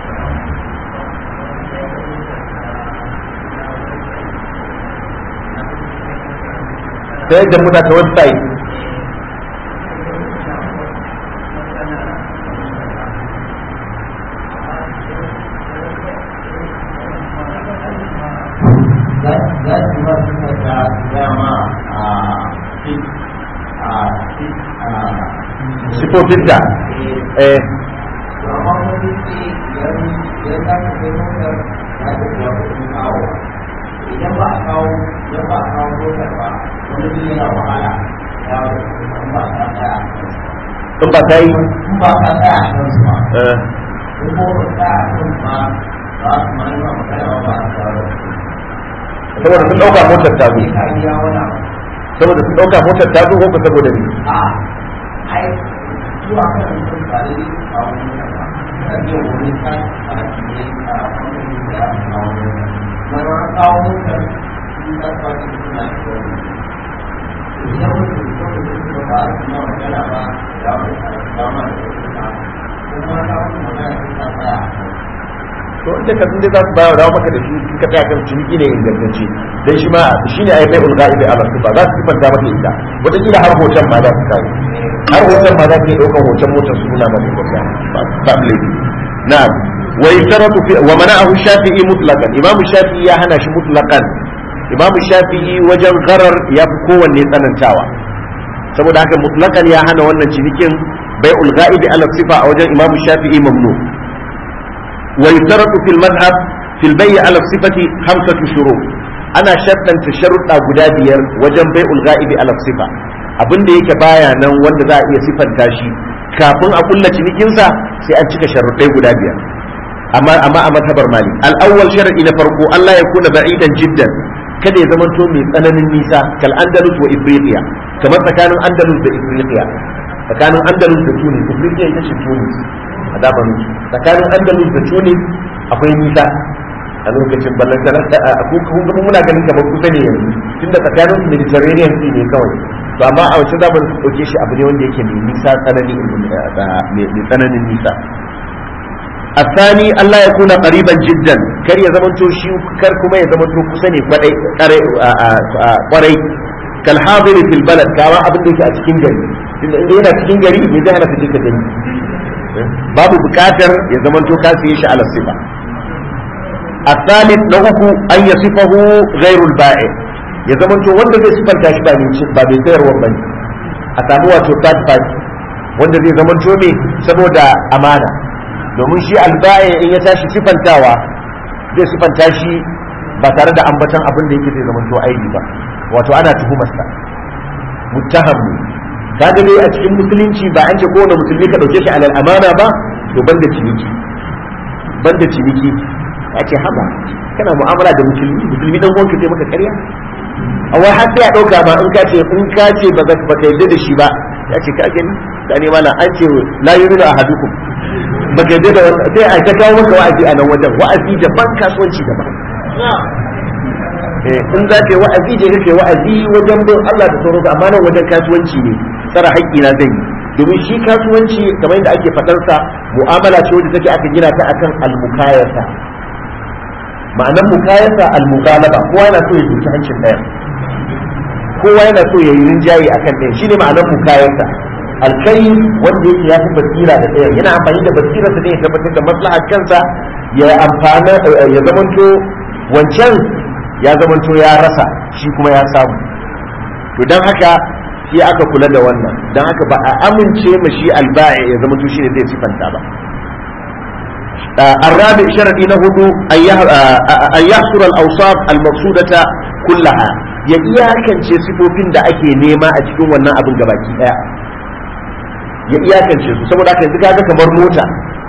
ta yadda muna ta website sifofinta eh idan ba a kawo idan ba a kawo motar ba wani biyu yana wahala ya in ba ka tsaya in ba ta yi in ba ka tsaya a kan su ba eh, in ko ba tsaya a kan su ba ba su ma yi ba magana ba ba a kawo saboda sun ɗauka motar ta zo sai ka biya wani abu saboda sun ɗauka motar ta zo ko ko saboda ne a ai zuwa kan mutum ba da yi a wani motar ba ka biya wani ka a cikin a wani da a kawo motar na ma kawo motar sun ka kwace suna da wani idan mutum kawai da suka ba su ma magana ba ya wani ba ma da wasu ba kuma ta wani magana sun ka tsaya to inda ka sun dai za su bayar da maka da shi in ka tsaya kan ciniki ne ingantacce dan shi ma shi ne ai bai ulga ibe ala sifa za su sifanta maka ita wataƙila har hoton ma za su kawo har hoton ma za su iya ɗaukar hoton motar su nuna maka ita ba ba laifi na'am wa yusharatu fi wa mana'ahu shafi'i mutlaqan imamu shafi'i ya hana shi mutlaqan imamu shafi'i wajen gharar ya fi kowanne tsanantawa saboda haka mutlaqan ya hana wannan cinikin bai ulga ibe ala sifa a wajen imamu shafi'i mamnu ويشترط في المذهب في البيع على الصفة خمسة شروط أنا شرطا تشرط guda biyar wajen bai ulga'ibi ala sifa abin da yake baya nan wanda za a iya sifanta shi kafin a kulla cinikinsa sai an cika sharuɗai guda biyar amma amma a matabar mali al-awwal shar'i na farko Allah ya kuna ba'idan jiddan kada ya zamanto mai tsananin nisa kal andalus wa ifriqiya kamar tsakanin andalus da ifriqiya tsakanin andalus da tunis ifriqiya ita ce tunis a daban tsakanin andalus da tunis akwai nisa a lokacin ballantar a kuma muna ganin kamar kusa ne yanzu tunda tsakanin mediterranean sea ne kawai to amma a wace zaman su ɗauke shi abu ne wanda yake mai nisa tsanani mai tsananin nisa الثاني ألا يكون قريبا جدا كر يزمنتو شي كر كما يزمنتو كسني قري قري كالحاضر في البلد كما أبن ديك أتكين جري إذا هنا أتكين جري إذا هنا تجيك جري babu bukatar ya zama to ka siye shi ala sifa الثالث نوكو أن يصفه غير البائع ya zama to wanda zai sifanta shi ba mai ba mai sayarwa ba ne a samu wato third party wanda zai zama to ne saboda amana domin shi alba'i in ya tashi sifantawa zai sifanta shi ba tare da ambatan abin da yake zai zama to aibi ba wato ana tuhumarsa muttaham ne kaga dai a cikin musulunci ba an ce kowane musulmi ka dauke shi alal amana ba to banda ciniki banda ciniki a ce haba kana mu'amala da musulmi musulmi dan uwanka sai maka ƙarya amma har sai a dauka ma in ka ce in ka ce ba za ka yarda da shi ba ya ce ka gani da ne mala an ce la yuridu ahadukum ba ka yarda da wannan sai a ta kawo maka wa'azi a nan wajen wa'azi daban kasuwanci daban eh in za ka yi wa'azi je kake wa'azi wajen bin Allah da sauransu amma nan wajen kasuwanci ne tsara haƙƙi na zai yi domin shi kasuwanci kamar yadda ake faɗarsa mu'amala ce wadda take aka gina ta akan almukayasa ma'anar mukayasa almugalaba kowa yana so ya duki hancin ɗaya kowa yana so ya yi rinjaye akan ɗaya shine ma'anar mukayasa alkai wanda yake ya fi basira da ɗaya yana amfani da basira sa ne ya tabbatar da maslahar kansa ya amfana ya zamanto wancan ya zamanto ya rasa shi kuma ya samu to don haka sai aka kula da wannan don haka ba a amince ma shi alba'i ya zamanto shi ne zai sifanta ba الرابع شرعي نهدو أن يحصر الأوصاف المقصودة كلها ya iyakance sifofin da ake nema a cikin wannan abin gabaki daya ya iyakance su saboda haka yanzu kaga kamar mota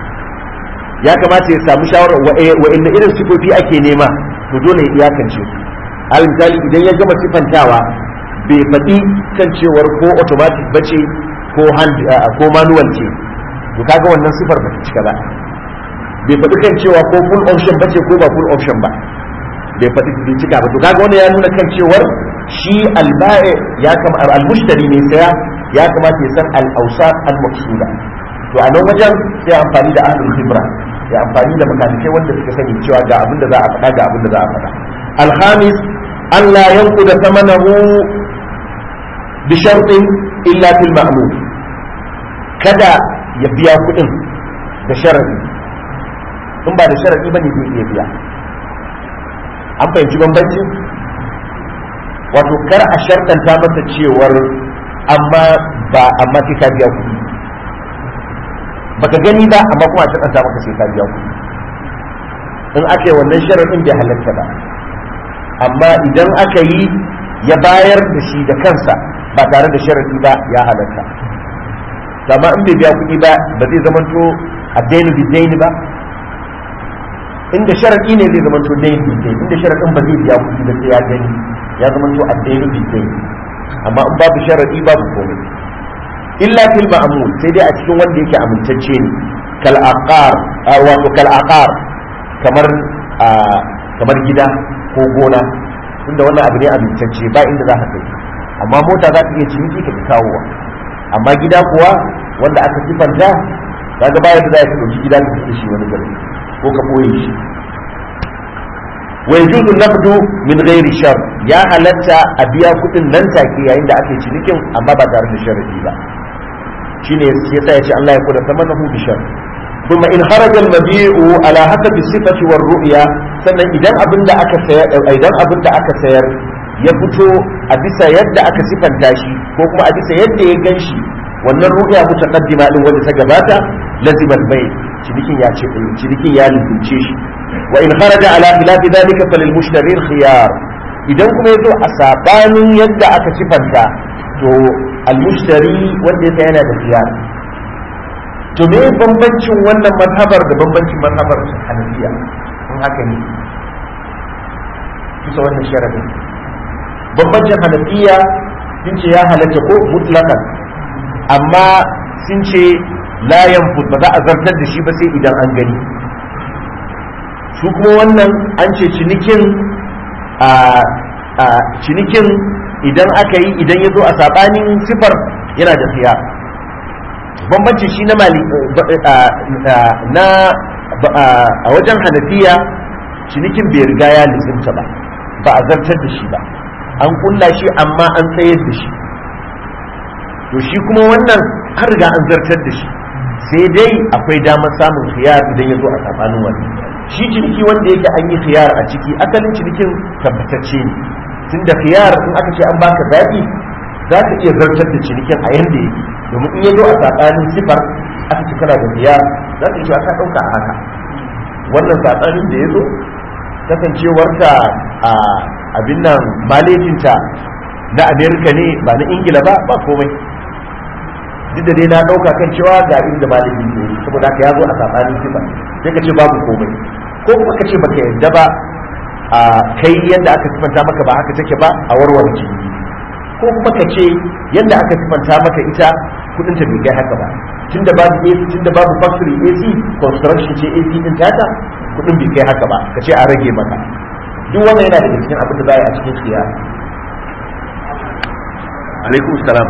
ya kamata ya samu shawarar wa inda irin sifofi ake nema to dole ya iyakance su al misali idan ya gama sifantawa bai faɗi kan cewar ko automatic bace ko hand ko manual ce to kaga wannan sifar ba ta cika ba bai faɗi kan cewa ko full option ba ce ko ba full option ba bai faɗi bai cika ba to kaga wannan ya nuna kan cewar shi alba'i ya kama al-mushtari ne saya ya kamata ya san al-awsat al-maqsuda to a nan wajen sai amfani da ahlul khibra ya amfani da makanikai wanda suka sani cewa ga abin da za a faɗa ga abin da za a faɗa al-khamis Allah yanquda thamanahu bi shartin illa fil ma'mul kada ya biya kuɗin da sharadi in ba da sharadi bane zai iya biya an fahimci bambancin wato kar a sharɗanta masa cewar amma ba amma sai ka biya kuɗi baka gani ba amma kuma a sharɗanta maka sai ka biya kuɗi in aka yi wannan sharaɗin bai halatta ba amma idan aka yi ya bayar da shi da kansa ba tare da sharaɗi ba ya halatta amma in bai biya kuɗi ba ba zai zamanto a dainu bi daini ba inda sharaɗi ne zai zamanto dainu bi daini inda sharaɗin ba zai biya kuɗi ba sai ya gani ya zamanto a dainu bi daini amma in babu sharaɗi babu komai illa fil ma'mul sai dai a cikin wanda yake amintacce ne kal aqar wato kal aqar kamar kamar gida ko gona tunda wannan abu ne amintacce ba inda za ka kai amma mota za ka iya ciniki ka kawowa amma gida kuwa wanda aka sifanta kaga bayan da za ka dauki gida ka kai shi wani gari ko ka boye shi wa yajuzu naqdu min ghairi shar ya halatta a biya kudin nan take yayin da ake cinikin amma ba tare da sharadi ba shine yasa yace Allah ya kuda tamanahu bi shar kuma in haraja al-mabi'u ala hasabi sifati war ru'ya sannan idan abin da aka sayar idan abin da aka sayar ya fito a bisa yadda aka sifanta shi ko kuma a bisa yadda ya ganshi wannan ru'ya mutaqaddima din wanda ta gabata lazim al-bay cinikin ya ce cinikin ya lubuce shi wa in kharaja ala khilafi dhalika falil mushtari al-khiyar idan kuma yazo a sabanin yadda aka sifanta to al-mushtari wanda yake yana da khiyar to me bambancin wannan mazhabar da bambancin mazhabar hanafiya in haka ne kusa wannan sharadin bambancin hanafiya sun ce ya halatta ko mutlakan amma sun ce la yanfud ba za a zartar da shi ba sai idan an gani su kuma wannan an ce cinikin a cinikin idan aka yi idan ya zo a saɓanin sifar yana da siya bambanci shi na na a wajen hanafiya cinikin bai riga ya lizimta ba ba a zartar da shi ba an kulla shi amma an tsayar da shi to shi kuma wannan an riga an zartar da shi sai dai akwai damar samun khiyar idan ya zo a tsakanin wani shi ciniki wanda yake an yi khiyar a ciki asalin cinikin tabbatacce ne tun da khiyar in aka ce an baka zaɓi za ka iya zartar da cinikin a yanda yake domin in ya zo a tsakanin sifar aka ci kana da khiyar za ka iya ka ɗauka a haka wannan tsakanin da ya zo kasancewarta a abin nan malejinta na amerika ne ba na ingila ba ba komai duk da dai na ɗauka kan cewa ga inda malejin ne saboda haka ya zo a saɓanin sifa sai ka ce babu komai ko kuma ka ce baka yadda ba a kai yadda aka sifanta maka ba haka take ba a warware jini ko kuma ka ce yadda aka sifanta maka ita kudin ta bai kai haka ba tunda babu AC tunda babu factory AC construction ce AC din tata kudin bai kai haka ba ka ce a rage maka duk wannan yana daga cikin abin da za a yi a cikin siya alaikum salam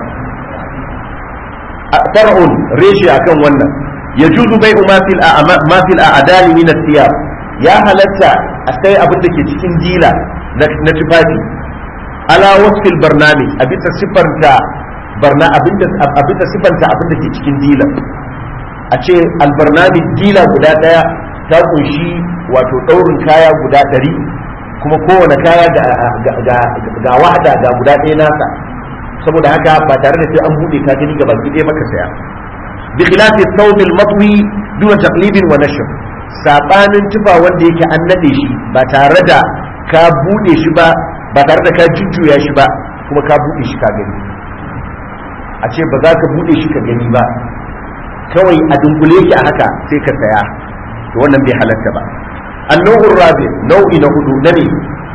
far'un reshe akan wannan yajuzu bai'u ma fil ma fil a'dali min ath-thiyab ya halatta a sai abin da ke cikin dila na tufafi ala wasfil barnami a bisa siffanta barna abinda a bisa siffanta abin da ke cikin dila a ce albarnami dila guda daya ta kunshi wato daurin kaya guda ɗari kuma kowane kaya ga wahada ga guda ɗaya nasa saboda haka ba tare da sai an buɗe ka gani ga baki ɗaya maka saya bi khilafi thawbil matwi duna taqlibin wa nashr sabanin tufa wanda yake an nade shi ba tare da ka bude shi ba ba tare da ka jujjuya shi ba kuma ka bude shi ka gani a ce ba za ka bude shi ka gani ba kawai a dunkule yake a haka sai ka saya to wannan bai halatta ba annau'ur rabi nau'i na hudu na ne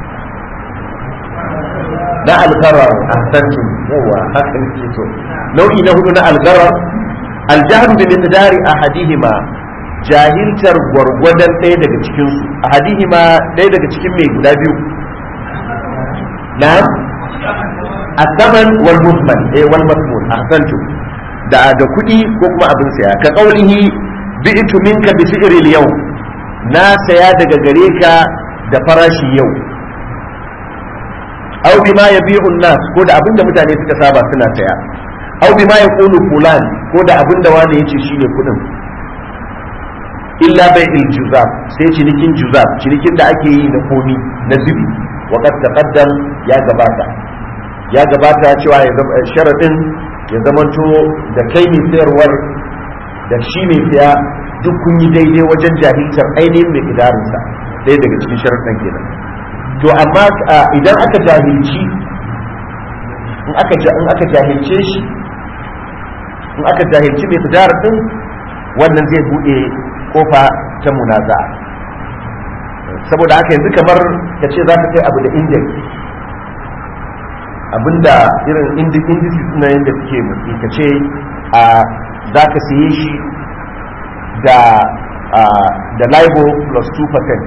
na algarar ahsantum yawa haka nake so nau'i na hudu na algarar aljahru bi miqdari ahadihima jahiltar gwargwadon ɗaya daga cikinsu a hadihi ma ɗaya daga cikin mai guda biyu na asaman wal musman eh wal masmun ahsantu da da kuɗi ko kuma abin saya ka qaulihi bi'tu minka bi si'ri yau na saya daga gare ka da farashi yau aw bima yabi'u an-nas ko da abinda mutane suka saba suna saya aw bima yaqulu fulan ko da abinda wani yace shine kuɗin illa bai il juzab sai cinikin juzab cinikin da ake yi na komi na zubi wa qad taqaddam ya gabata ya gabata cewa ya zama sharadin ya zamanto da kai mai sayarwar da shi mai saya duk kun yi daidai wajen jahiltar ainihin mai idarinsa ɗaya daga cikin sharaɗin kenan to amma idan aka jahilci in aka in aka jahilce shi in aka jahilci mai idarin wannan zai bude kofa ta munaza'a saboda haka yanzu kamar ka ce za ka kai abu da index abinda irin indices na yadda suke mutsi ka ce a za ka siye shi da da libo plus 2%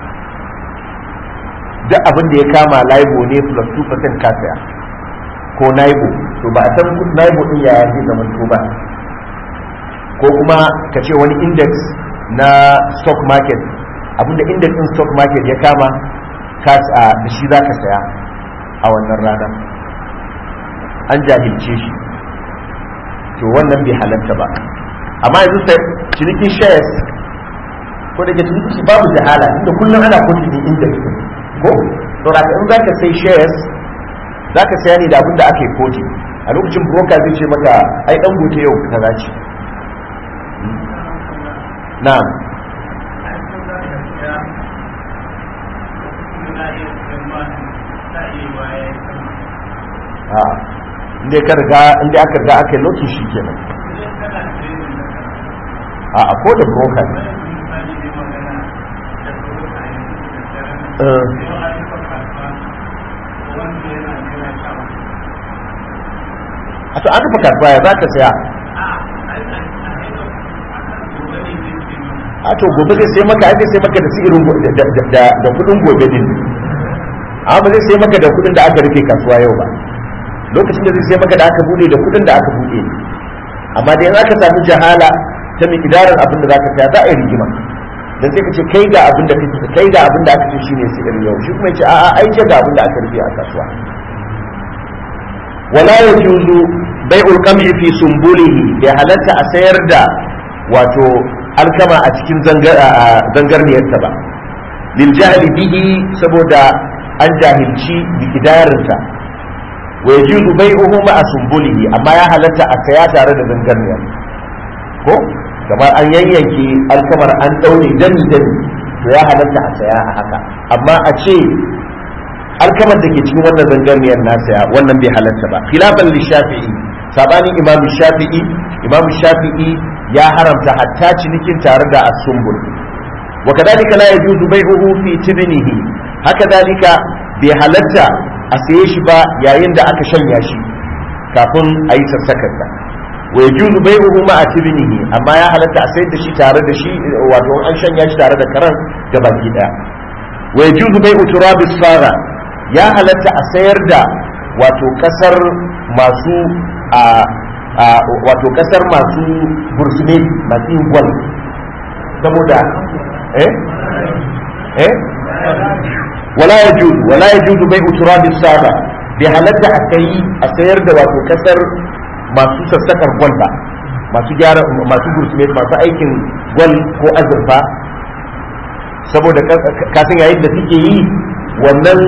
duk abin da ya kama libo ne plus 2% ka saya ko naibo to ba a san naibo din yaya zai zama to ba ko kuma ka ce wani index na stock market abinda index din stock market ya kama ka da shi za ka saya a wannan rana an jahilce shi to wannan bai halatta ba amma yanzu sai cinikin shares ko da ke cinikin shi babu jahala inda kullum ana kotun din index din ko to da in za ka sai shares za ka saya ne da abinda aka yi koti a lokacin broker zai ce maka ai dan gote yau kaza ce na'am a inda ka riga inda aka riga aka yi lokin shi kenan a a ko da broker ne a to an rufe kasuwa ya za ka saya a to gobe zai sai maka zai sai maka da sigirin da kudin gobe din amma zai sai maka da kudin da aka rufe kasuwa yau ba lokacin da zai sai maka da aka bude da kudin da aka bude amma da yanzu aka samu jahala ta mikidarin abin da zaka saya za a yi rigima dan sai ka ce kai ga abin da kake kai ga abin da aka ce shine sigirin yau shi kuma ya ce a'a ai ce ga abin da aka rufe a kasuwa wala yajuzu bai'ul qamhi fi sumbulihi bai halatta a sayar da wato alkama a cikin zangarniyarta ba lil jahli bihi saboda an jahilci bikidarinsa wa yajuzu bai'uhu ma sumbulihi amma ya halatta a saya tare da zangarniyar ko kamar an yanyanke alkamar an daure dani dani to to ya halatta a saya a haka amma a ce alkamar da ke cikin wannan zangarniyar na saya wannan bai halatta ba khilafan li shafi'i sabanin imam shafi'i imam shafi'i ya haramta hatta cinikin tare da asumbul wa kadhalika la yajuzu bai'uhu fi tibnihi haka dalika bai halatta a saye shi ba yayin da aka shanya shi kafin a yi sassakarsa wa yajuzu bai'uhu ma atibnihi amma ya halatta a sayar da shi tare da shi wato an shanya shi tare da karan da baki daya wa yajuzu bai'u turabis sara ya halatta a sayar da wato kasar masu a wato kasar masu bursune masu yin gwal saboda eh eh wala yajuzu wala yajuzu bai'u turabis sara bai halatta a kai a sayar da wato kasar masu sassakar gwal ba masu gyara masu gursmet masu aikin gwal ko azurfa saboda kasan yayin da suke yi wannan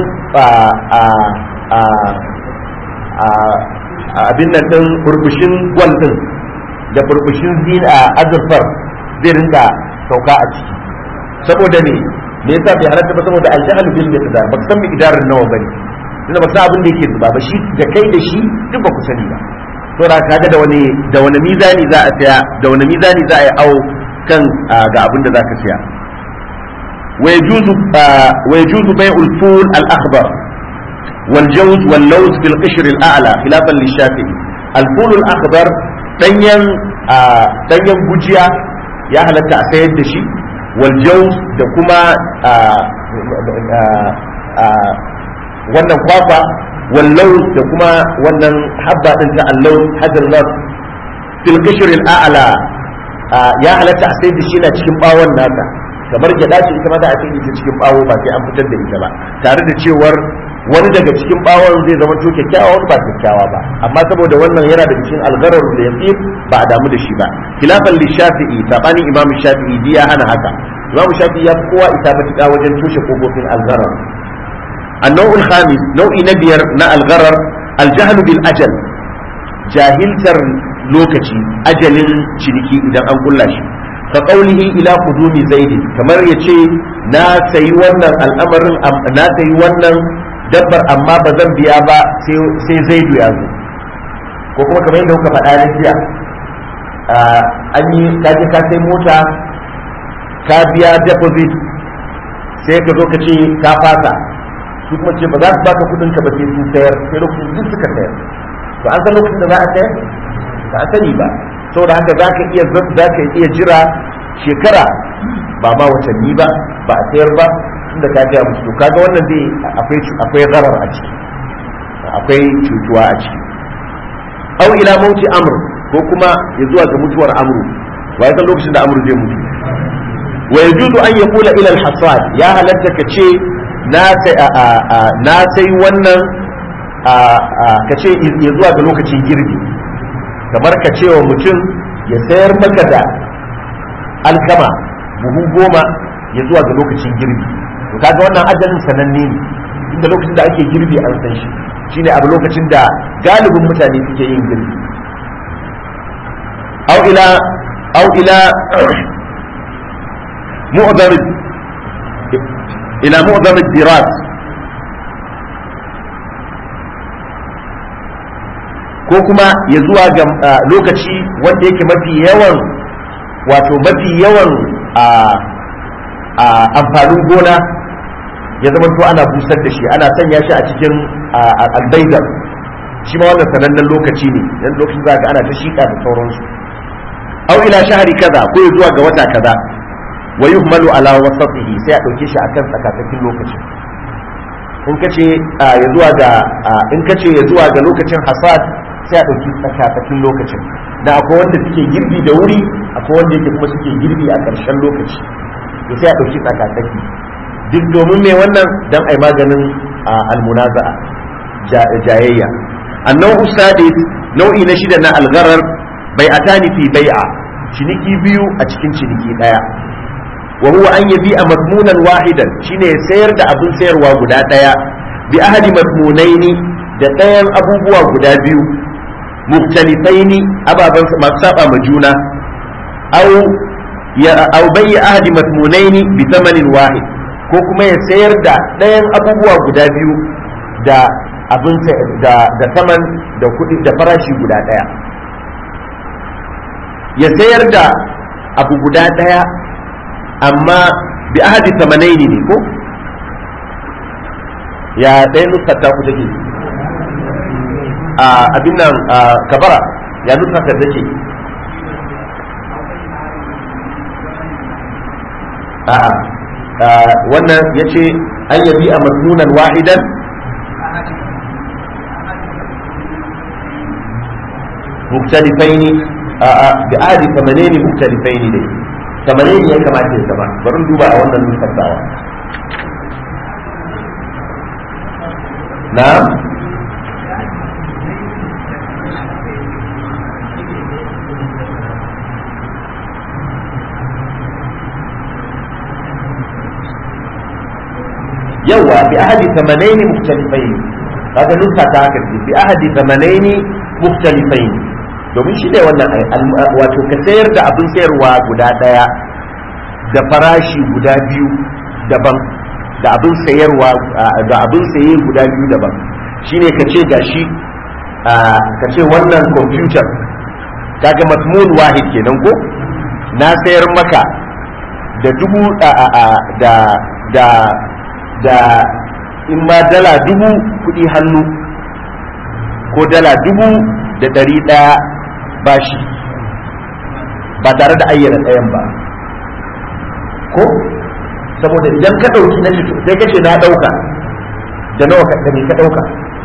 abin nan din burbushin gwal din da burbushin zina azurfar zai rinka sauka a ciki saboda ne me yasa bai halatta ba saboda aljahalu bil miqdar ba san miqdarin nawa bane tunda ba san abin da yake zuba ba shi da kai da shi duk ba ku sani ba to da kaga da wani da wani mizani za a saya da wani mizani za a yi awo kan ga abin da zaka saya wa yajuzu wa yajuzu bai'ul ful al akhbar wal jawz wal lawz bil qishr al a'la khilafan li shafi'i al ful al akhbar danyan danyan gujiya ya halatta a sayar da shi wal jawz da kuma wannan kwakwa wallau da kuma wannan habba din ta allau hadal nas fil qishr al a'la ya halatta a sai da shi na cikin bawon nasa kamar gyada ce ita ma za a sai ita cikin bawo ba sai an fitar da ita ba tare da cewar wani daga cikin bawon zai zama to kyakkyawa wani ba kyakkyawa ba amma saboda wannan yana da cikin algarar da yaqin ba a damu da shi ba khilafan li shafi'i sabani imam shafi'i diya hana haka imam shafi'i ya fi kowa ita matuƙa wajen toshe kofofin algarar النوع الخامس نوع نبير نا الغرر الجهل بالأجل جاهلتر لوكتي أجل شنكي إذا أن قل شيء كقوله إلى قدوم زيد كما يتي نا سيوانا الأمر نا سيوانا dabbar amma ba zan biya ba sai zaidu ya zo ko kuma kamar yadda kuka faɗa na jiya an yi kaje ka sai mota ka biya deposit sai ka zo ka ce ka fasa su kuma ce ba za su baka kudin ka ba sai sun sayar sai lokacin duk suka sayar to an san lokacin da za a sayar ba a sani ba saboda haka za ka iya za ka iya jira shekara ba ma watanni ba ba a sayar ba tunda ka gaya musu to kaga wannan zai akwai akwai zarar a ciki akwai cutuwa a ciki au ila mauti amr ko kuma ya zuwa ga mutuwar amru ba ya san lokacin da amru zai mutu wa yajuzu an yaqula ila al-hasad ya halatta ka ce na sai wannan ka ce ya zuwa ga lokacin girbi kamar ka ce wa mutum ya sayar maka da alkama buhu goma ya zuwa ga lokacin girbi to kaga wannan ajalin sananne ne inda lokacin da ake girbi an san shi shine abu lokacin da galibin mutane suke yin girbi au ila au ila mu'dhar ila mu'dhar ad-diras ko kuma ya zuwa ga lokaci wanda yake mafi yawan wato mafi yawan amfanin gona ya zama to ana busar da shi ana sanya shi a cikin albaidar shi ma wannan sanannen lokaci ne dan lokacin za ga ana ta shiƙa da sauransu au ila shahari kaza ko ya zuwa ga wata kaza wa yuhmalu ala wasatihi sai a dauke shi akan tsakatsakin lokacin in kace ya zuwa ga in kace ya zuwa ga lokacin hasad sai a dauki tsakatsakin lokacin da akwai wanda suke girbi da wuri akwai wanda yake kuma suke girbi a ƙarshen lokaci to sai a dauki tsakatsaki duk domin mai wannan dan ai maganin almunaza'a jayayya annau sadis nau'i na shida na algarar bai atani fi bai'a ciniki biyu a cikin ciniki daya wa huwa an yabi a madmunan wahidan shine sayar da abin sayarwa guda daya bi ahadi madmunaini da ɗayan abubuwa guda biyu muktalifaini ababan masu saba ma juna au ya au bai ahadi matmunaini bi thamanin wahid ko kuma ya sayar da ɗayan abubuwa guda biyu da abin da da saman da kuɗi da farashi guda ɗaya ya sayar da abu guda ɗaya amma bi ahadi thamanaini ne ko ya ɗaya nuskar ta ku take a abin nan kabara ya nuskar ta take a'a wannan ya ce an yabi a mazmunan wahidan muktalifaini a'a bi adi thamanini muktalifaini dai thamanini ya kamata ya zama bari duba a wannan nuskar tawa na'am yawa bi ahadi thamanaini mukhtalifain kaga nuska ta haka ce bi ahadi thamanaini mukhtalifain domin shi ne wannan wato ka sayar da abin sayarwa guda daya da farashi guda biyu daban da abin sayarwa da abin saye guda biyu daban shine ka ce gashi ka ce wannan computer kaga matmun wahid kenan ko na sayar maka da dubu da da da in ma dala dubu kudi hannu ko dala dubu da ɗari ɗaya bashi ba tare da ayyana ɗayan ba ko saboda idan ka ɗauki na sai ka ce na ɗauka da nawa ka da me ka ɗauka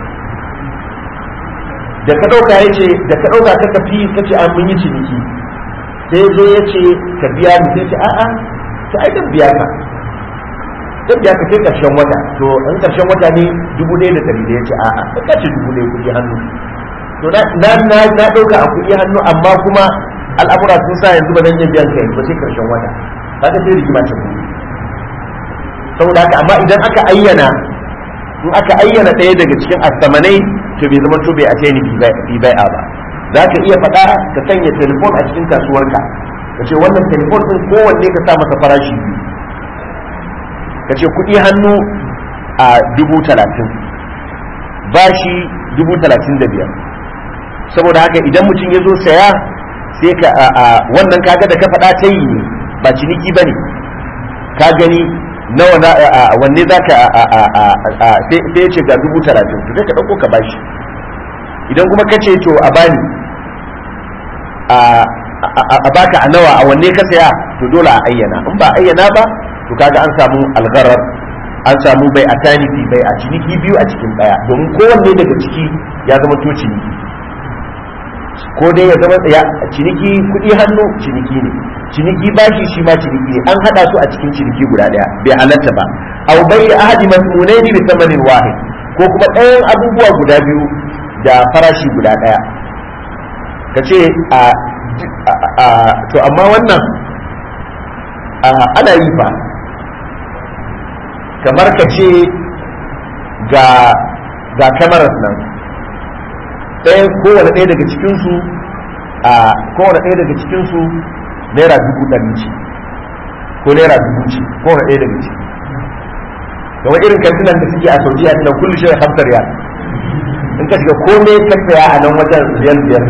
da ka ɗauka ya ce da ka ɗauka ka tafi ka ce an mun yi ciniki sai zo ya ce ka biya ni sai ce a'a to ai dan biya ka dan biya ka kai karshen wata to in karshen wata ne dubu ɗaya da ɗari da ya ce a'a ka ce dubu ɗaya kuɗi hannu to na na na ɗauka a kuɗi hannu amma kuma al'amura sun sa yanzu ba zan iya biyan kai ba sai karshen wata kaga sai rigima ta buɗe saboda haka amma idan aka ayyana in aka ayyana ɗaya daga cikin asamanai to bai zama to bai a ni bi bai'a ba za ka iya faɗa ka sanya telefon a cikin kasuwarka ka ce wannan telefon ɗin kowanne ka sa masa farashi biyu ka ce kuɗi hannu a dubu talatin bashi dubu talatin da biyar saboda haka idan mutum ya zo saya sai ka wannan kaga da ka faɗa ta yi ne ba ciniki ba ne ka gani nawa na wanne za ka sai ya ce ga dubu talatin to sai ka ɗauko ka bashi idan kuma ka ce to a bani a baka a nawa a wanne ka saya to dole a ayyana in ba ayyana ba to kaga an samu algharar an samu bai a tanifi bai a ciniki biyu a cikin daya domin kowanne daga ciki ya zama to ciniki ko dai ya zama ya ciniki kudi hannu ciniki ne ciniki bashi shi ma ciniki ne an hada su a cikin ciniki guda daya bai halatta ba aw bai ahadi masmunaini bi thamanin wahid ko kuma ɗayan abubuwa guda biyu da farashi guda daya kace a to amma wannan ana yi fa kamar ka ce ga ga kamaras nan ɗaya kowane ɗaya daga cikinsu a kowane ɗaya daga cikinsu naira dubu ɗari ce ko naira dubu ce kowane ɗaya daga ciki kamar irin kantinan da suke a saudiya ina kullu shi hamsar ya in ka shiga komai ka saya a nan wajen riyal biyar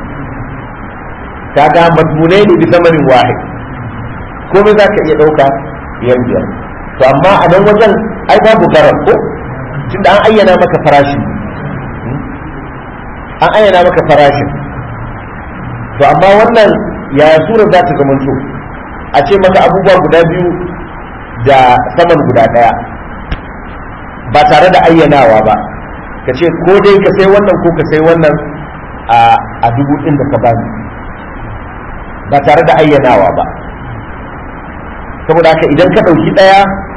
ka ga mazmunai ne bi samarin wahid komai za ka iya ɗauka riyal biyar to amma a nan wajen ai babu garar ko tunda an ayyana maka farashi an ayyana maka farashin to amma wannan yaya sura za ta zamanto a ce maka abubuwa guda biyu da saman guda ɗaya ba tare da ayyanawa ba ka ce ko dai ka sai wannan ko ka sai wannan a dubu ɗin da ka bani ba tare da ayyanawa ba saboda haka idan ka ɗauki ɗaya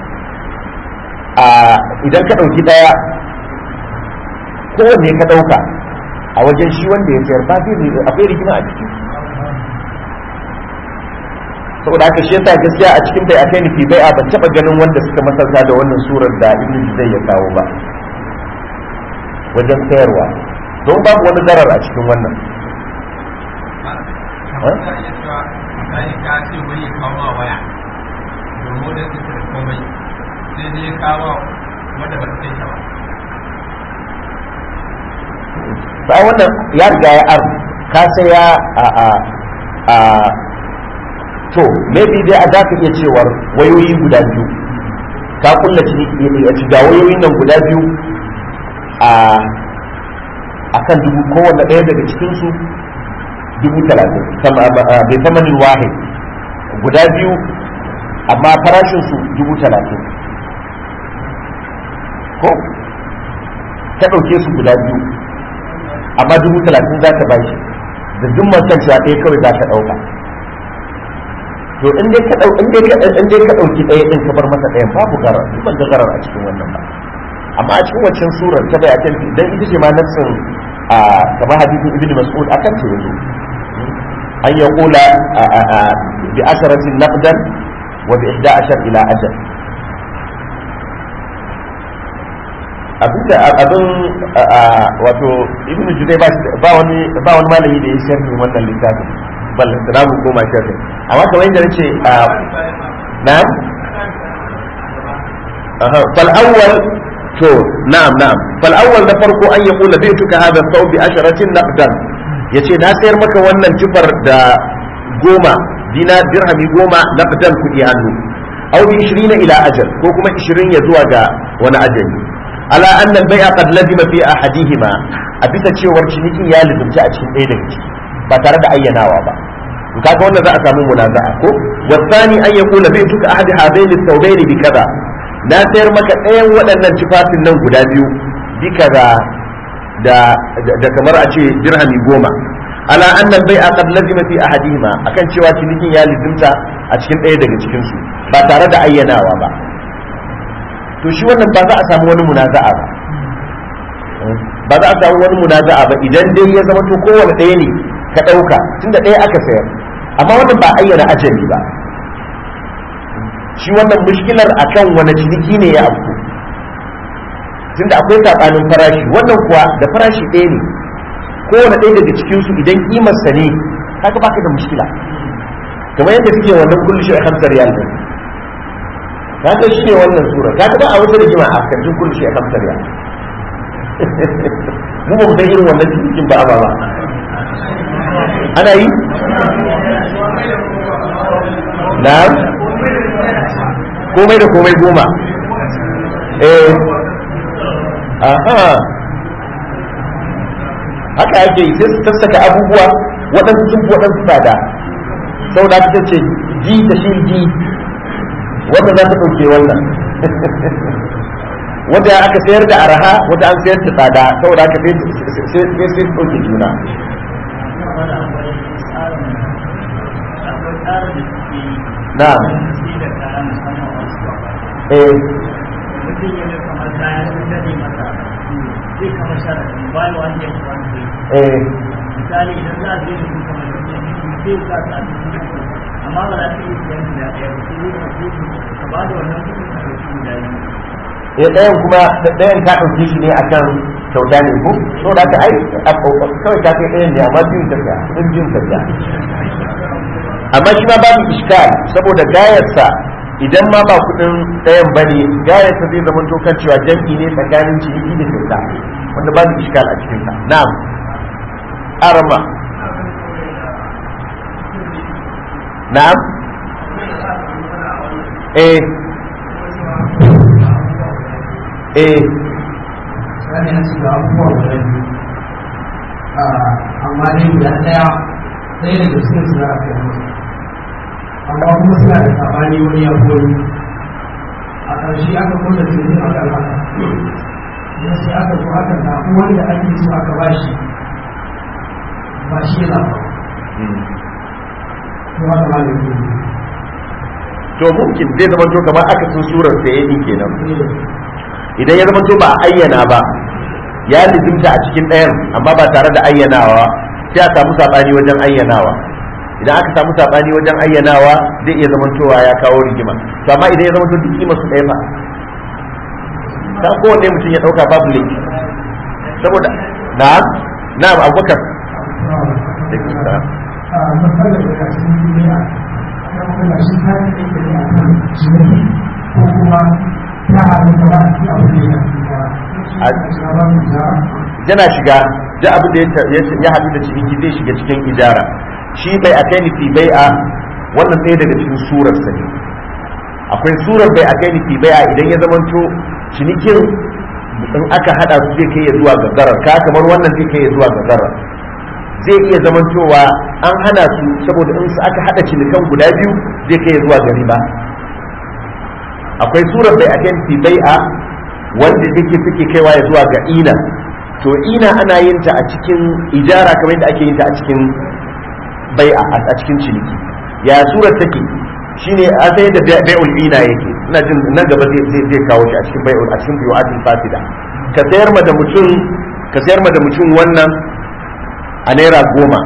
idan ka ɗauki ɗaya kowanne ka ɗauka a wajen shi wanda ya sayar ba zai akwai rigima a ciki saboda haka shi yasa gaskiya a cikin bai akai nufi bai a ban taɓa ganin wanda suka masarta da wannan surar da ibn zai ya kawo ba wajen sayarwa don babu wani zarar a cikin wannan misali ka ce wai ya kawo ma waya domin da su da komai sai dai ya kawo wanda ba ta kai ta ba ba wannan ya riga ya ar ka sai ya a a a to maybe dai a zaka iya cewar wayoyi guda biyu ka kulla ciniki ya ci ga wayoyin nan guda biyu a akan dubu kowanne ɗaya daga cikinsu dubu talatin bai samanin wahid guda biyu amma farashinsu dubu talatin ko ta ɗauke su guda biyu amma dubu talatin za ta bashi da zumman kan cewa ɗaya kawai za ta ɗauka to in dai ka ɗau- in dai ka in dai ka ɗauki ɗaya ɗin ka bar masa ɗayan babu garar ni ban ga garar a cikin wannan ba amma a cikin wancan surar ta bai akan dan ita ce ma nassin a kamar hadisin ibnu mas'ud akan ta yazo an ya kula bi asharatin naqdan wa bi 11 ila ajal abinda abin wato ibnu judai ba ba wani ba wani malami da ya sharhi wannan littafin bal da mu koma sharhi amma kamar yadda nace na'am aha fal awwal to na'am na'am fal awwal na farko an yaqula baituka hadha thawb bi asharatin naqdan yace na sayar maka wannan tufar da goma dina dirhami goma naqdan kudi hannu aw bi 20 ila ajal ko kuma 20 ya zuwa ga wani ajali ala anna al-bai'a qad lazima fi ahadihima a bisa cewar cinikin ya lizumci a cikin ɗaya daga ciki ba tare da ayyanawa ba to kaga wannan za a samu munaza'a ko wasani an yaqula baituka ahadi hadaini thawbaini bi kaza na sayar maka ɗayan waɗannan tufafin nan guda biyu bi kaza da da kamar a ce dirhami goma ala annal bai'a qad lazima fi ahadihima akan cewa cinikin ya lizimta a cikin ɗaya daga cikin su ba tare da ayyanawa ba to shi wannan ba za a samu wani munaza'a ba ba za a samu wani munaza'a ba idan dai ya zama to kowane ɗaya ne ka ɗauka tunda ɗaya aka sayar amma wannan ba ayyana ajali ba shi wannan mushkilar akan wani ciniki ne ya afku tunda akwai saɓanin farashi wannan kuwa da farashi ɗaya ne kowane ɗaya daga cikinsu idan kimarsa ne kaga baka da mushkila kamar yadda suke wannan kullu shi a hamsar riyal ne kaga shi ne wannan sura kaga ba a wata rigima a kan kullu shi a hamsar riyal mu ba mu san irin wannan cikin ba ba ba ana yi na'am komai da komai goma eh aha haka ake yi sai su sassaka abubuwa waɗansu sun fi waɗansu tsada sau da ta ce ji da shi ji wanda za ta ɗauke wannan wanda aka sayar da araha wanda an sayar da tsada saboda aka sai sai sai ɗauke juna na eh mutum ya ga kamar kaya sun dade masa zai kama sharaɗin bayan wani ya kuwa ne eh misali idan za a zai da su kamar sun sai sa su a cikin jiki amma ba za ta iya siyan guda ɗaya ba sai dai ka sai ka ba da wannan kuɗin ka ɗauki guda biyu eh ɗayan kuma ɗayan ka ɗauke shi ne akan kyauta ne ko so da ka ai kawai ka kai ɗayan ne amma biyun ka siya kuɗin biyun ka siya amma shi ma babu iskal saboda gayarsa idan ma ba kuɗin ɗayan ba ne gayarsa zai zama to kan cewa jam'i ne tsakanin ciniki da kyauta wanda babu iskal a cikinsa na'am arama na'am eh eh Sani ya ce ga abubuwa guda biyu. Amma dai guda ɗaya ɗaya daga cikin su za a kai musu. Amma kuma suna da sabani wani ya koyi. A ƙarshe aka kulla jirgin a kan haka. Kuma sai aka zo aka zaɓi wanda ake so aka ba shi. Ba shi yana ba. Kuma haka ma da ke. to mumkin zai zama to kamar aka sun surar sai yayi kenan idan ya zama to ba a ayyana ba ya lizimta a cikin ɗayan amma ba tare da ayyanawa sai a samu saɓani wajen ayyanawa idan aka samu saɓani wajen ayyanawa zai iya zama towa ya kawo rigima to amma idan ya zama to duk kimar su ɗaya ba ta kowanne mutum ya ɗauka babu laifi saboda na na abubakar a matsalar da cikin duniya kuma shi ta yi da ne a kan ciniki ko kuma ta haɗu da ba a ci abu da ya fi ba ba mu ja yana shiga duk abin da ya ya haɗu da ciniki zai shiga cikin ijara shi bai a kai nufi bai a wannan ɗaya daga cikin surar sa ne akwai surar bai a kai nufi bai a idan ya zamanto cinikin in aka haɗa su zai kai ya zuwa ga zarar ka kamar wannan zai kai ya zuwa ga zarar zai iya zamantowa an hana su saboda in su aka haɗa cinikan guda biyu zai kai ya zuwa ga riba akwai surar bai a kai nufi bai a wanda take take kaiwa ya zuwa ga ina to ina ana yin ta a cikin ijara kamar yadda ake yin ta a cikin bai a cikin ciniki ya surar take shine a sai da bai'ul ina yake ina jin nan gaba zai zai zai kawo shi a cikin bai'ul a cikin bai'atul fasida ka sayar ma da mutum ka sayar ma da mutum wannan a naira goma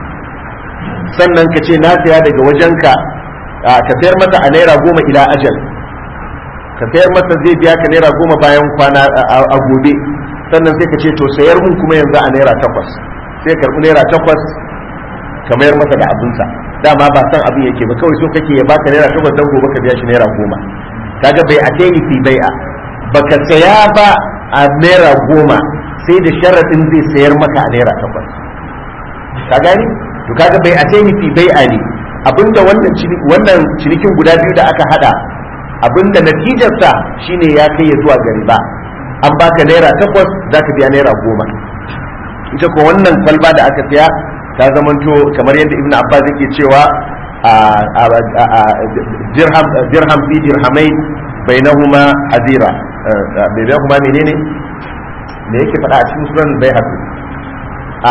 sannan ka ce na saya daga wajenka a, ka sayar masa a naira goma ila ajal ka sayar masa zai biya ka naira goma bayan kwana a- a gobe sannan sai ka ce to sayar mun kuma yanzu a naira takwas sai karɓi naira takwas ka mayar masa da abinsa dama ba san abin yake ba kawai so kake ya baka naira takwas dan gobe ka biya shi naira goma kaga bai a kai fi bai a baka saya ba a naira goma sai da sharaɗin zai sayar maka a naira takwas ka gani to kaga bai a kai fi bai a ne abinda wannan cini- wannan cinikin guda biyu da aka hada abinda natijarsa shine ya kai ya zuwa gari ba an baka naira takwas za ka biya naira goma ita ko wannan kwalba da aka saya ta zamanto kamar yadda ibn abbas yake cewa a- a- a- a- dirham dirham fi dirhamai bainahuma hazira eh, bainahuma menene me yake faɗa a cikin sunan bai haɗu a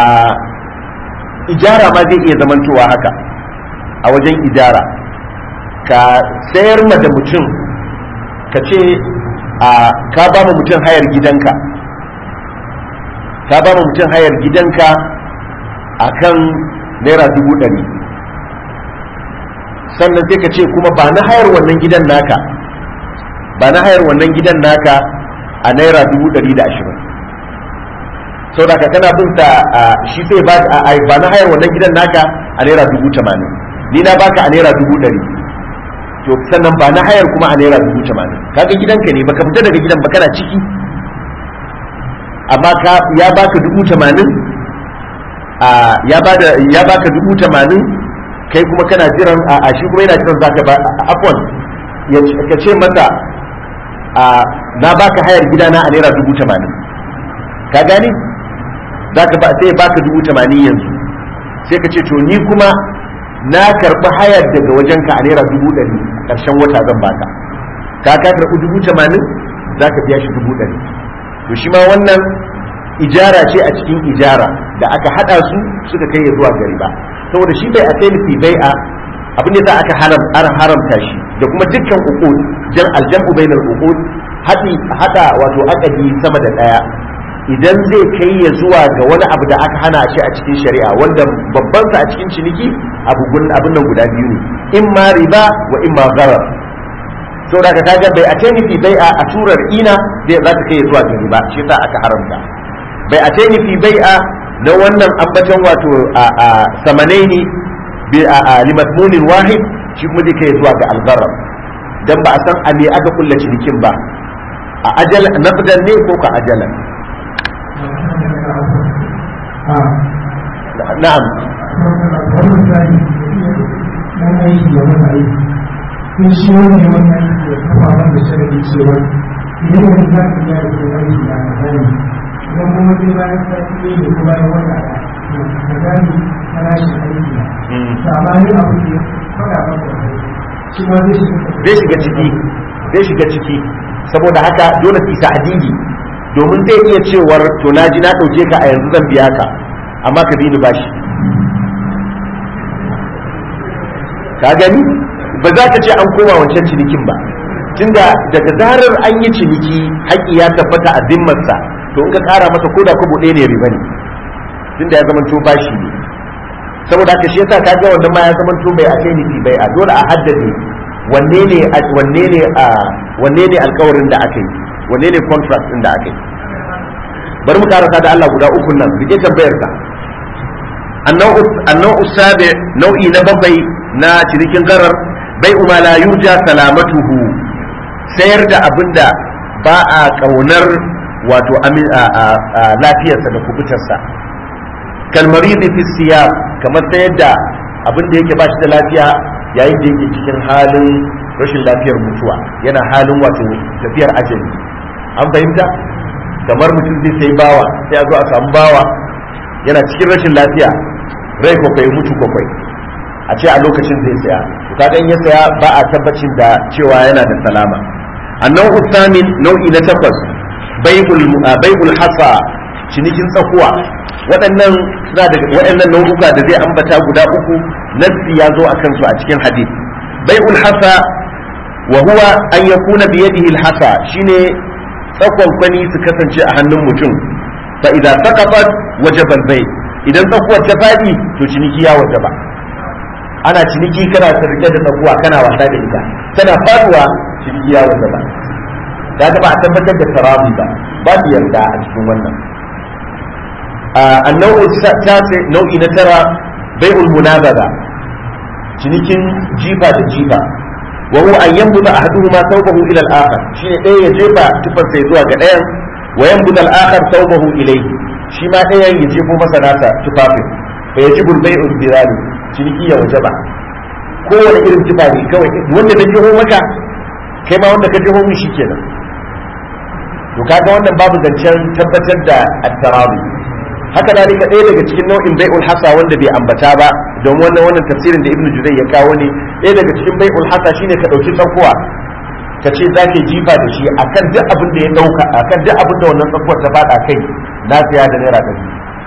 ijara ma zai iya zamantowa haka a wajen ijara ka sayar ma da mutum ka ce a ka ba mu mutum hayar gidanka ka ba mu mutum hayar gidanka a kan naira dubu ɗari sannan sai ka ce kuma ba na hayar wannan gidan naka ba na hayar wannan gidan naka a naira dubu ɗari da ashirin sau da ka kana bin sa a shi sai ba a a- ba na hayar wannan gidan naka a naira dubu tamanin ni na baka a naira dubu ɗari to sannan ba na hayar kuma a naira dubu tamanin kaga gidanka ne baka fita daga gidan ba kana ciki amma ka ya baka dubu tamanin a ya bada ya baka dubu tamanin kai kuma kana jiran a a shi kuma yana jiran zaka ba afwan ya ce- ka ce masa a na baka hayar gidana a naira dubu tamanin ka gane zaka ba sai ya baka dubu tamanin yanzu sai ka ce to ni kuma na karɓi hayar daga wajenka a naira dubu ɗari ƙarshen wata zan baka ka ka karɓi dubu tamanin za ka biya shi dubu ɗari to shi ma wannan ijara ce a cikin ijara da aka haɗa su suka kai ya zuwa gari ba saboda shi bai a kai nufi bai a abin da za aka haram an haramta shi da kuma dukkan uqud jan aljam'u bainal uqud haɗi haɗa wato akadi sama da ɗaya idan zai kai ya zuwa ga wani abu da aka hana shi a cikin shari'a wanda babban sa a cikin ciniki abu gun abin nan guda biyu ne in ma riba wa in ma zarar so da ka kaga bai a fi bai a a turar ina zai za ta kai ya zuwa ga riba shi yasa aka haramta bai a fi bai a na wannan ambaton wato a a samanaini bi a a limatmunin wahid shi kuma zai kai ya zuwa ga alzarar dan ba a san a me aka kulla cinikin ba a ajal naqdan ne ko ka ajalan a na'am wannan tsari dan aiki da wani aiki kun shi wani wani aiki da kafa wanda sharadi cewa idan wani za ka iya da aiki da ka gani idan kuma sai bayan sati ne da kuma bayan wata ka gani farashin aiki na sabanin abu da faɗa maka shi ma zai shiga zai shiga ciki zai shiga ciki saboda haka dole su isa adili domin zai iya cewar to na ji na ɗauke ka a yanzu zan biya ka amma ka bi ni bashi ka gani ba za ka ce an koma wancan cinikin ba tunda daga zarar an yi ciniki haƙƙi ya tabbata a zimmarsa to in ka ƙara masa ko da kubu ɗaya ne riba ne tunda ya zama to bashi ne saboda haka shi yasa ka ga wannan ma ya zama to bai a kai nufi bai a dole a haddade wanne ne wanne ne a wanne ne alƙawarin da aka yi wanne ne contract din da aka yi bari mu karasa da Allah guda uku nan rike tambayar ka annau sabi nau'i na bakwai na cinikin garar bai ma la yurja salamatuhu sayar da abinda ba a kaunar wato amin a, a, a lafiyarsa da kubutarsa kalmaridi fi siyam kamar sayar da abinda yake ba shi da lafiya yayin da yake cikin halin rashin lafiyar mutuwa yana halin wato tafiyar ajali an fahimta kamar mutum zai sai bawa sai a zo a samu bawa yana cikin rashin lafiya rai kwakwai mutu kwakwai a ce a lokacin zai saya to kaga in ya saya ba a tabbacin da cewa yana da salama annan usamin nau'i na takwas bai'ul bai'ul hasa cinikin tsakuwa waɗannan suna daga waɗannan nau'uka da zai ambata guda uku nassi ya zo akan su a cikin hadith bai'ul hasa wa huwa an yakuna bi yadihi al hasa shine tsakon kwani su kasance a hannun mutum fa idza saqatat wajaba al bai idan tsakuwar ta fadi to ciniki ya wajaba ana ciniki kana rike da tsakuwa kana wasa da ita tana faduwa ciniki ya wajaba da ba a tabbatar da tarabi ba babu yarda a cikin wannan النوع التاسع نوع نترى بيع المنابذة cinikin jifa da jifa wa huwa an yanbuda ahaduhuma thawbahu ila al-akhar shine ɗaya ya jefa tufar sai zuwa ga ɗayan wa yanbuda al-akhar thawbahu ilayhi shi ma ɗayan ya jefo masa nasa tufafin fa yajibu al-bay'u bi dhalik ciniki ya wajaba kowane irin tufa ne kawai wanda da jeho maka kai ma wanda ka jeho min shikenan to kaga wannan babu zancen tabbatar da at-tarabi haka dalika ɗaya daga cikin nau'in bai'ul hasa wanda bai ambata ba don wannan wannan tafsirin da ibnu juzai ya kawo ne ɗaya daga cikin bai'ul hasa shine ka ɗauki tsakuwa ka ce za ka jifa da shi akan duk abin da ya ɗauka akan duk abin da wannan tsakuwar ta faɗa kai na siya da naira ɗari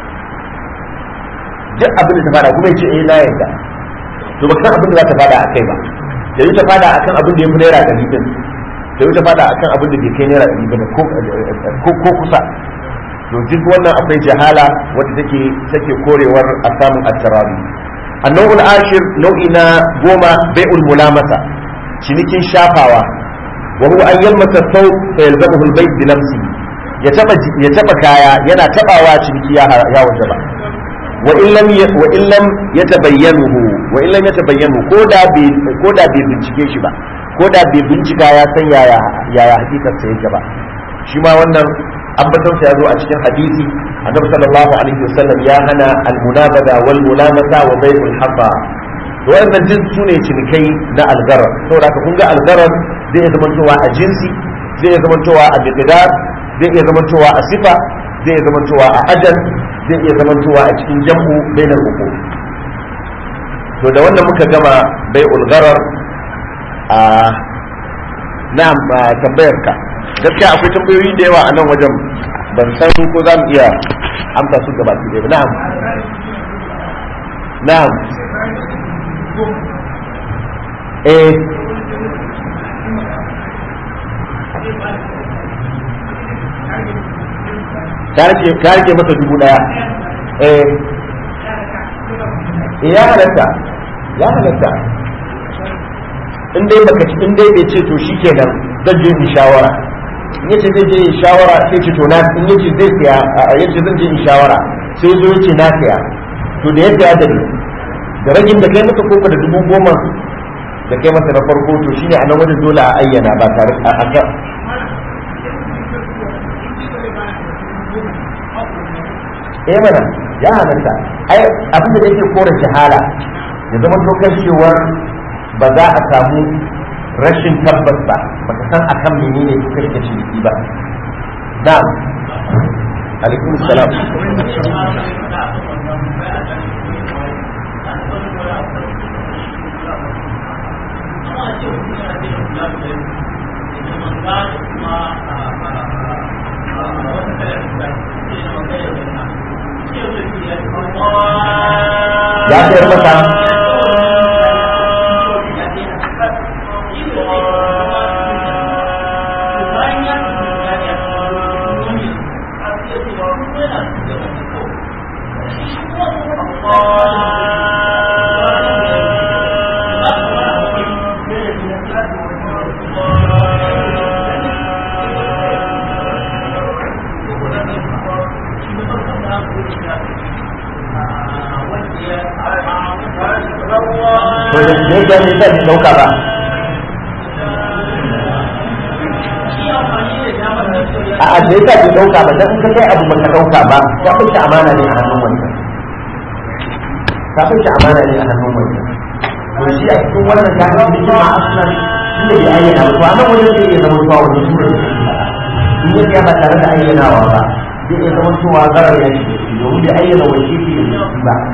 duk abin da ta faɗa kuma ya ce eh na yarda to ba san abin da za ta faɗa a kai ba da yi ta faɗa akan abin da ya fi naira ɗari din da yi ta faɗa akan abin da bai kai naira ɗari ba ko kusa to duk wannan akwai jahala wadda take take korewar a samun at-tarabi annawul ashir nau'i na goma bai'ul mulamasa cinikin shafawa wa huwa an yalmasa thawb fa yalzamuhu al-bay' bi nafsihi ya taba ya taba kaya yana tabawa ciniki ya ya wajaba wa in lam wa in lam yatabayyanuhu wa in lam yatabayyanu ko da bai ko da bai bincike shi ba ko da bai bincika ya san yaya yaya hakikar sa yake ba shi ma wannan ambaton ya zo a cikin hadisi annabi sallallahu alaihi wasallam ya hana almunabada wal mulamata wa bai'ul hafa to wannan duk sune cinikai na algarar saboda ka kun ga algarar zai iya zamantowa a jinsi zai iya zamantowa a biqdar zai iya zamantowa a sifa zai iya zamantowa a ajal zai iya zamantowa a cikin jam'u bainal uqul to da wannan muka gama bai'ul gharar a na'am tambayar ka gaskiya akwai tambayoyi da yawa a nan wajen ban san ko za mu iya amsa su gaba su ba na'am na'am eh ka rike masa dubu daya eh ya halatta ya halatta in dai baka in dai bai ce to shikenan zan je in shawara in yace zai je in shawara sai ce to na in yace zai siya yace zan je in shawara sai zo yace na siya to da yadda ya dare da ragin da kai masa koko da dubu goma da kai masa na farko to shine a nan wajen dole a ayyana ba tare a aka eh mana ya halatta ai abin da yake kore jahala ya zama dokar cewar ba za a samu rashin tabbas ba baka san akan menene kuka rike ciniki ba na'am alaikum salam ya sayar masa to da ya ga ne zai dauka ba a a da yasa bai dauka ba dan in ka kai abu baka dauka ba ka fice amana ne a hannun wannan ka fice amana ne a hannun wannan to shi a cikin wannan ka ga shi ma aslan shi ne bai ayyana ba to a nan wajen zai iya zama zuwa wani sura da in ya ga ba tare da ayyanawa ba zai iya zama cewa zarar ya shiga ciki domin bai ayyana wani shi ke da shi ba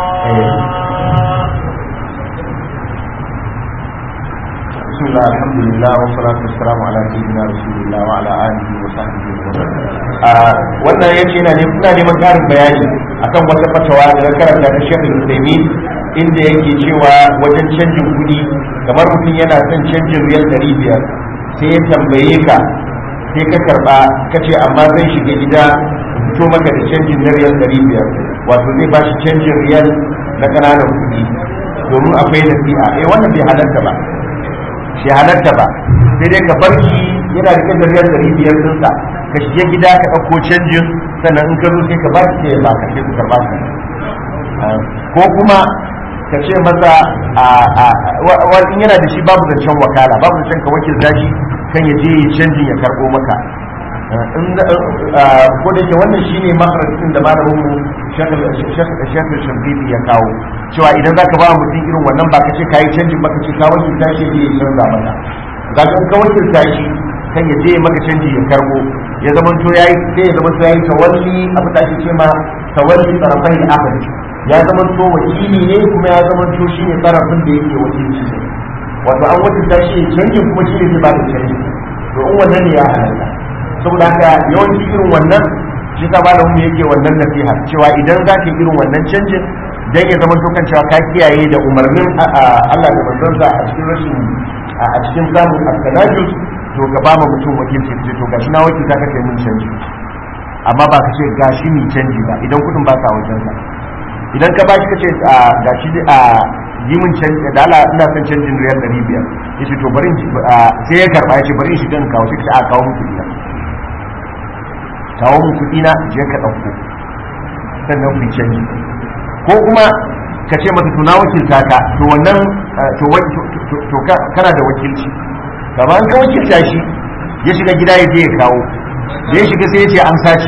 بسم الله الحمد لله والصلاة والسلام على سيدنا رسول الله وعلى آله وصحبه وسلم wannan yace yana ne kuna neman karin bayani akan wata fatawa da na karanta ta Sheikh Al-Uthaymeen inda yake cewa wajen canjin kuɗi kamar mutum yana son canjin riyal 500 sai ya tambaye ka sai ka karba ka ce amma zan shiga gida fito maka da canjin na riyal 500 wato zai ba shi canjin riyal na ƙananan kuɗi domin akwai nasi'a eh wannan bai halarta ba shi halatta ba sai dai ka barki yana da kan riyal ɗari biyar ɗinsa ka shige gida ka ɗauko canjin sannan in ka zo sai ka ba shi sai ya baka sai ka ba shi ko kuma ka ce masa a in yana da shi babu zancen wakala babu zancen ka wakilta shi kan ya je ya canjin ya karɓo maka ko da ke wannan shine makarantun da malamin mu shekul shambibi ya kawo cewa idan za ka ba mutum irin wannan ba ka ce ka yi canjin ba ka ce ka wakilta shi ya canza maka ga ka ka wakilta shi kan ya je maka canji ya karbo ya zama to yayi sai ya zama to yayi tawalli abu da ake ce ma tawalli tarafai ahad ya zama to wakili ne kuma ya zama to shine tarafin da yake wakilci wato an wakilta shi canjin kuma shi ne zai ba da canji to in wannan ne ya halatta saboda haka yawanci irin wannan shi ta bada mu yake wannan nasiha cewa idan za ka irin wannan canjin dan ya zama kan cewa ka kiyaye da umarnin Allah da manzonsa a cikin rashin a cikin samun askanajus to ka ba ma mutum wakilci ce to gashi na wakilta ka kai mun canji amma ba ka ce gashi ni canji ba idan kudin ba sa wajen sa idan ka bashi ka ce gashi a yi mun canji da Allah ina son canjin riyal 500 yace to bari sai ya karba yace bari in shiga in kawo sai ka ce a kawo mun kudi kawo mun kuɗi na je ka ɗauko sannan ku canji ko kuma ka ce masa tuna wakilta ka to wannan to kana da wakilci gaba an ka wakilta shi ya shiga gida ya je ya kawo da ya shiga sai ya ce an sace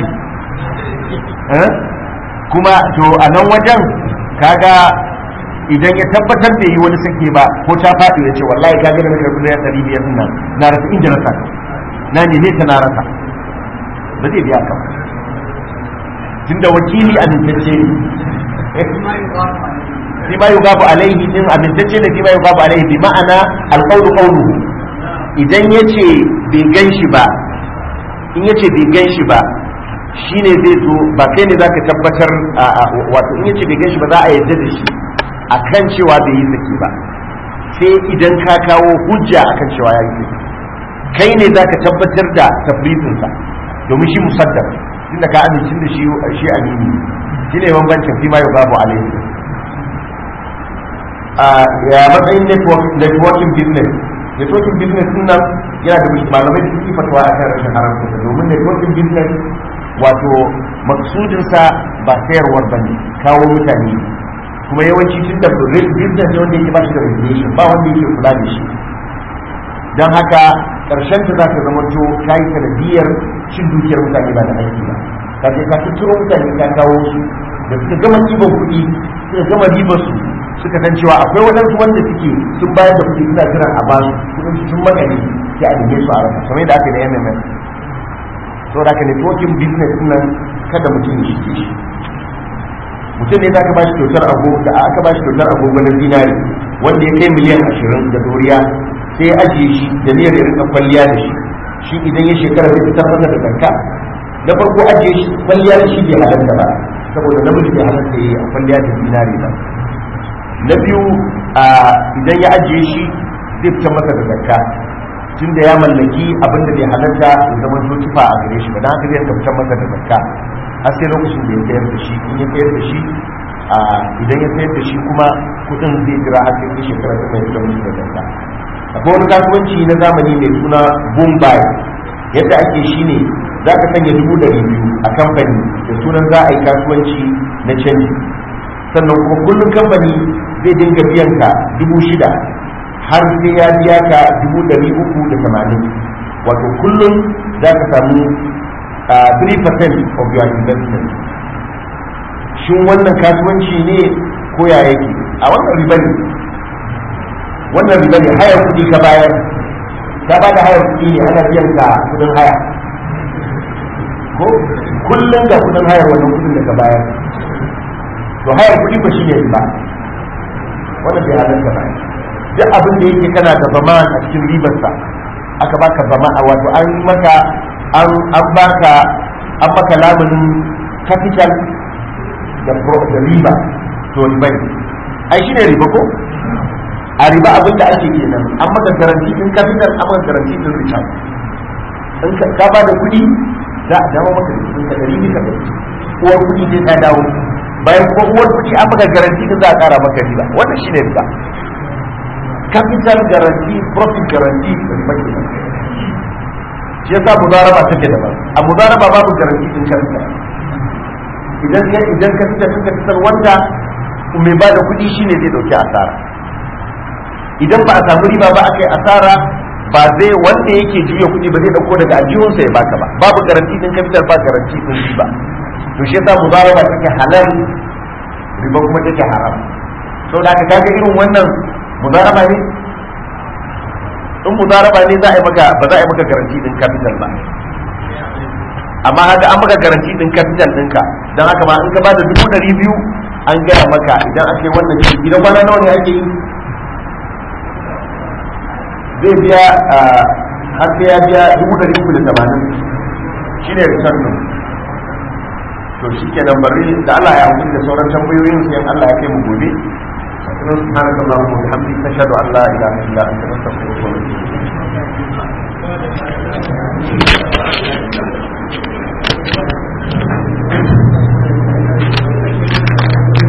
kuma to a nan wajen kaga idan ya tabbatar da yi wani sake ba ko ta faɗi ya ce wallahi kaga da na karɓi na ɗari biyar nan na rasa inda na saka na neme ta na rasa ba zai biya ka ba tunda wakili amintacce ne fi ma yugabu alaihi din amintacce ne fi ma yugabu alaihi bi ma'ana alqawlu qawluhu idan yace bai gan shi ba in yace bai gan shi ba shine zai zo ba kai ne zaka tabbatar wato in yace bai gan shi ba za a yarda da shi akan cewa bai yi saki ba sai idan ka kawo hujja akan cewa ya yi kai ne zaka tabbatar da tafrizinsa domin shi musaddar inda ka amincin da shi shi amini shi ne bambancin fi ma babu alaihi ya matsayin networking business networking business din nan yana da malamai da suke fatawa a kan rashin haramta da domin networking business wato maksudinsa ba sayarwar ba ne kawo mutane kuma yawanci tun da business ne wanda yake ba shi da regulation ba wanda yake kula da shi don haka ƙarshen ta za ka zama to ka yi sanadiyar cin dukiyar mutane ba da aiki ba ka je ka tuturo mutane ka kawo su da suka gama ɗiban kuɗi suka gama ribar su suka san cewa akwai waɗansu wanda suke sun bayar da kuɗi suna jiran a basu kuɗin su sun makale sai a neme su a rasa kamar yadda aka yi da MMM saboda haka networking business nan kada mutum ya shige shi mutum ne za ka bashi kyautar agogo da aka bashi kyautar agogo na zinari wanda ya kai miliyan ashirin da doriya sai ya ajiye shi da niyyar ya rinka kwalliya da shi shi idan ya shekara zai fitar masa da zakka na farko ajiye shi kwalliya da shi bai halatta ba saboda namiji bai halatta ya yi kwalliya da zinari ba na biyu idan ya ajiye shi zai fitar masa da zakka tun da ya mallaki abin da bai halatta ya zama tufa a gare shi ba dan haka zai fitar masa da zakka har sai lokacin da ya sayar da shi in ya sayar da shi idan ya sayar da shi kuma kudin zai jira har sai shekara ta mai fitar masa da zakka akwai wani kasuwanci na zamani mai suna bombay yadda ake shi ne za ka sanya dubu ɗari biyu a kamfani da sunan za a yi kasuwanci na canji sannan kuma kullum kamfani zai dinga biyan ka dubu shida har sai ya biya ka dubu ɗari uku da tamanin wato kullum za ka samu uh, 3% of your investment shin wannan kasuwanci ne ko ya yake a wannan riba ne wannan riba ne hayar kuɗi ka bayar ka ba da hayar kuɗi ne ana biyan ka kuɗin haya ko kullum ga kuɗin hayar wannan kuɗin da ka bayar to hayar kuɗi ba shi ne riba wannan bai halarta ba duk abin da yake kana da zama a cikin ribarsa aka baka zama a wato an yi maka an an baka an maka lamunin capital da pro- da riba to riba ne ai shine riba ko a riba abin da ake kenan an maka garanti din capital an maka garanti din return in ka ka ba da kuɗi za a dawo maka da kuɗin ka dari bisa ɗari uwar kuɗi sai ta dawo bayan kuma uwar kuɗi an maka garanti din za a ƙara maka riba wannan shine riba capital guarantee profit guarantee riba kenan shi yasa mudaraba take daban a mudaraba babu garanti din capital idan ka idan ka fita ka fitar wanda mai ba da kuɗi shine zai dauki asara idan ba a samu riba ba aka yi asara ba zai wanda yake juya kuɗi ba zai dauko daga aljihunsa ya baka ba babu garanti din capital ba garanti din riba to shi yasa mudaraba take halal riba kuma take haram saboda haka kaga irin wannan mudaraba ne in mudaraba ne za a yi maka ba za a yi maka garanti din capital ba amma haka an maka garanti din capital ɗinka don haka ma in ka bada dubu ɗari biyu an gaya maka idan ake wannan shi gidan kwana nawa ne ake yi zai biya har sai ya biya dubu ɗari uku da tamanin shi ne return ɗin to shi kenan bari da Allah ya hankali da sauran tambayoyin sai Allah ya kai mu gobe سبحانك اللهم وبحمدك نشهد ان لا اله الا انت نستغفرك ونتوب اليك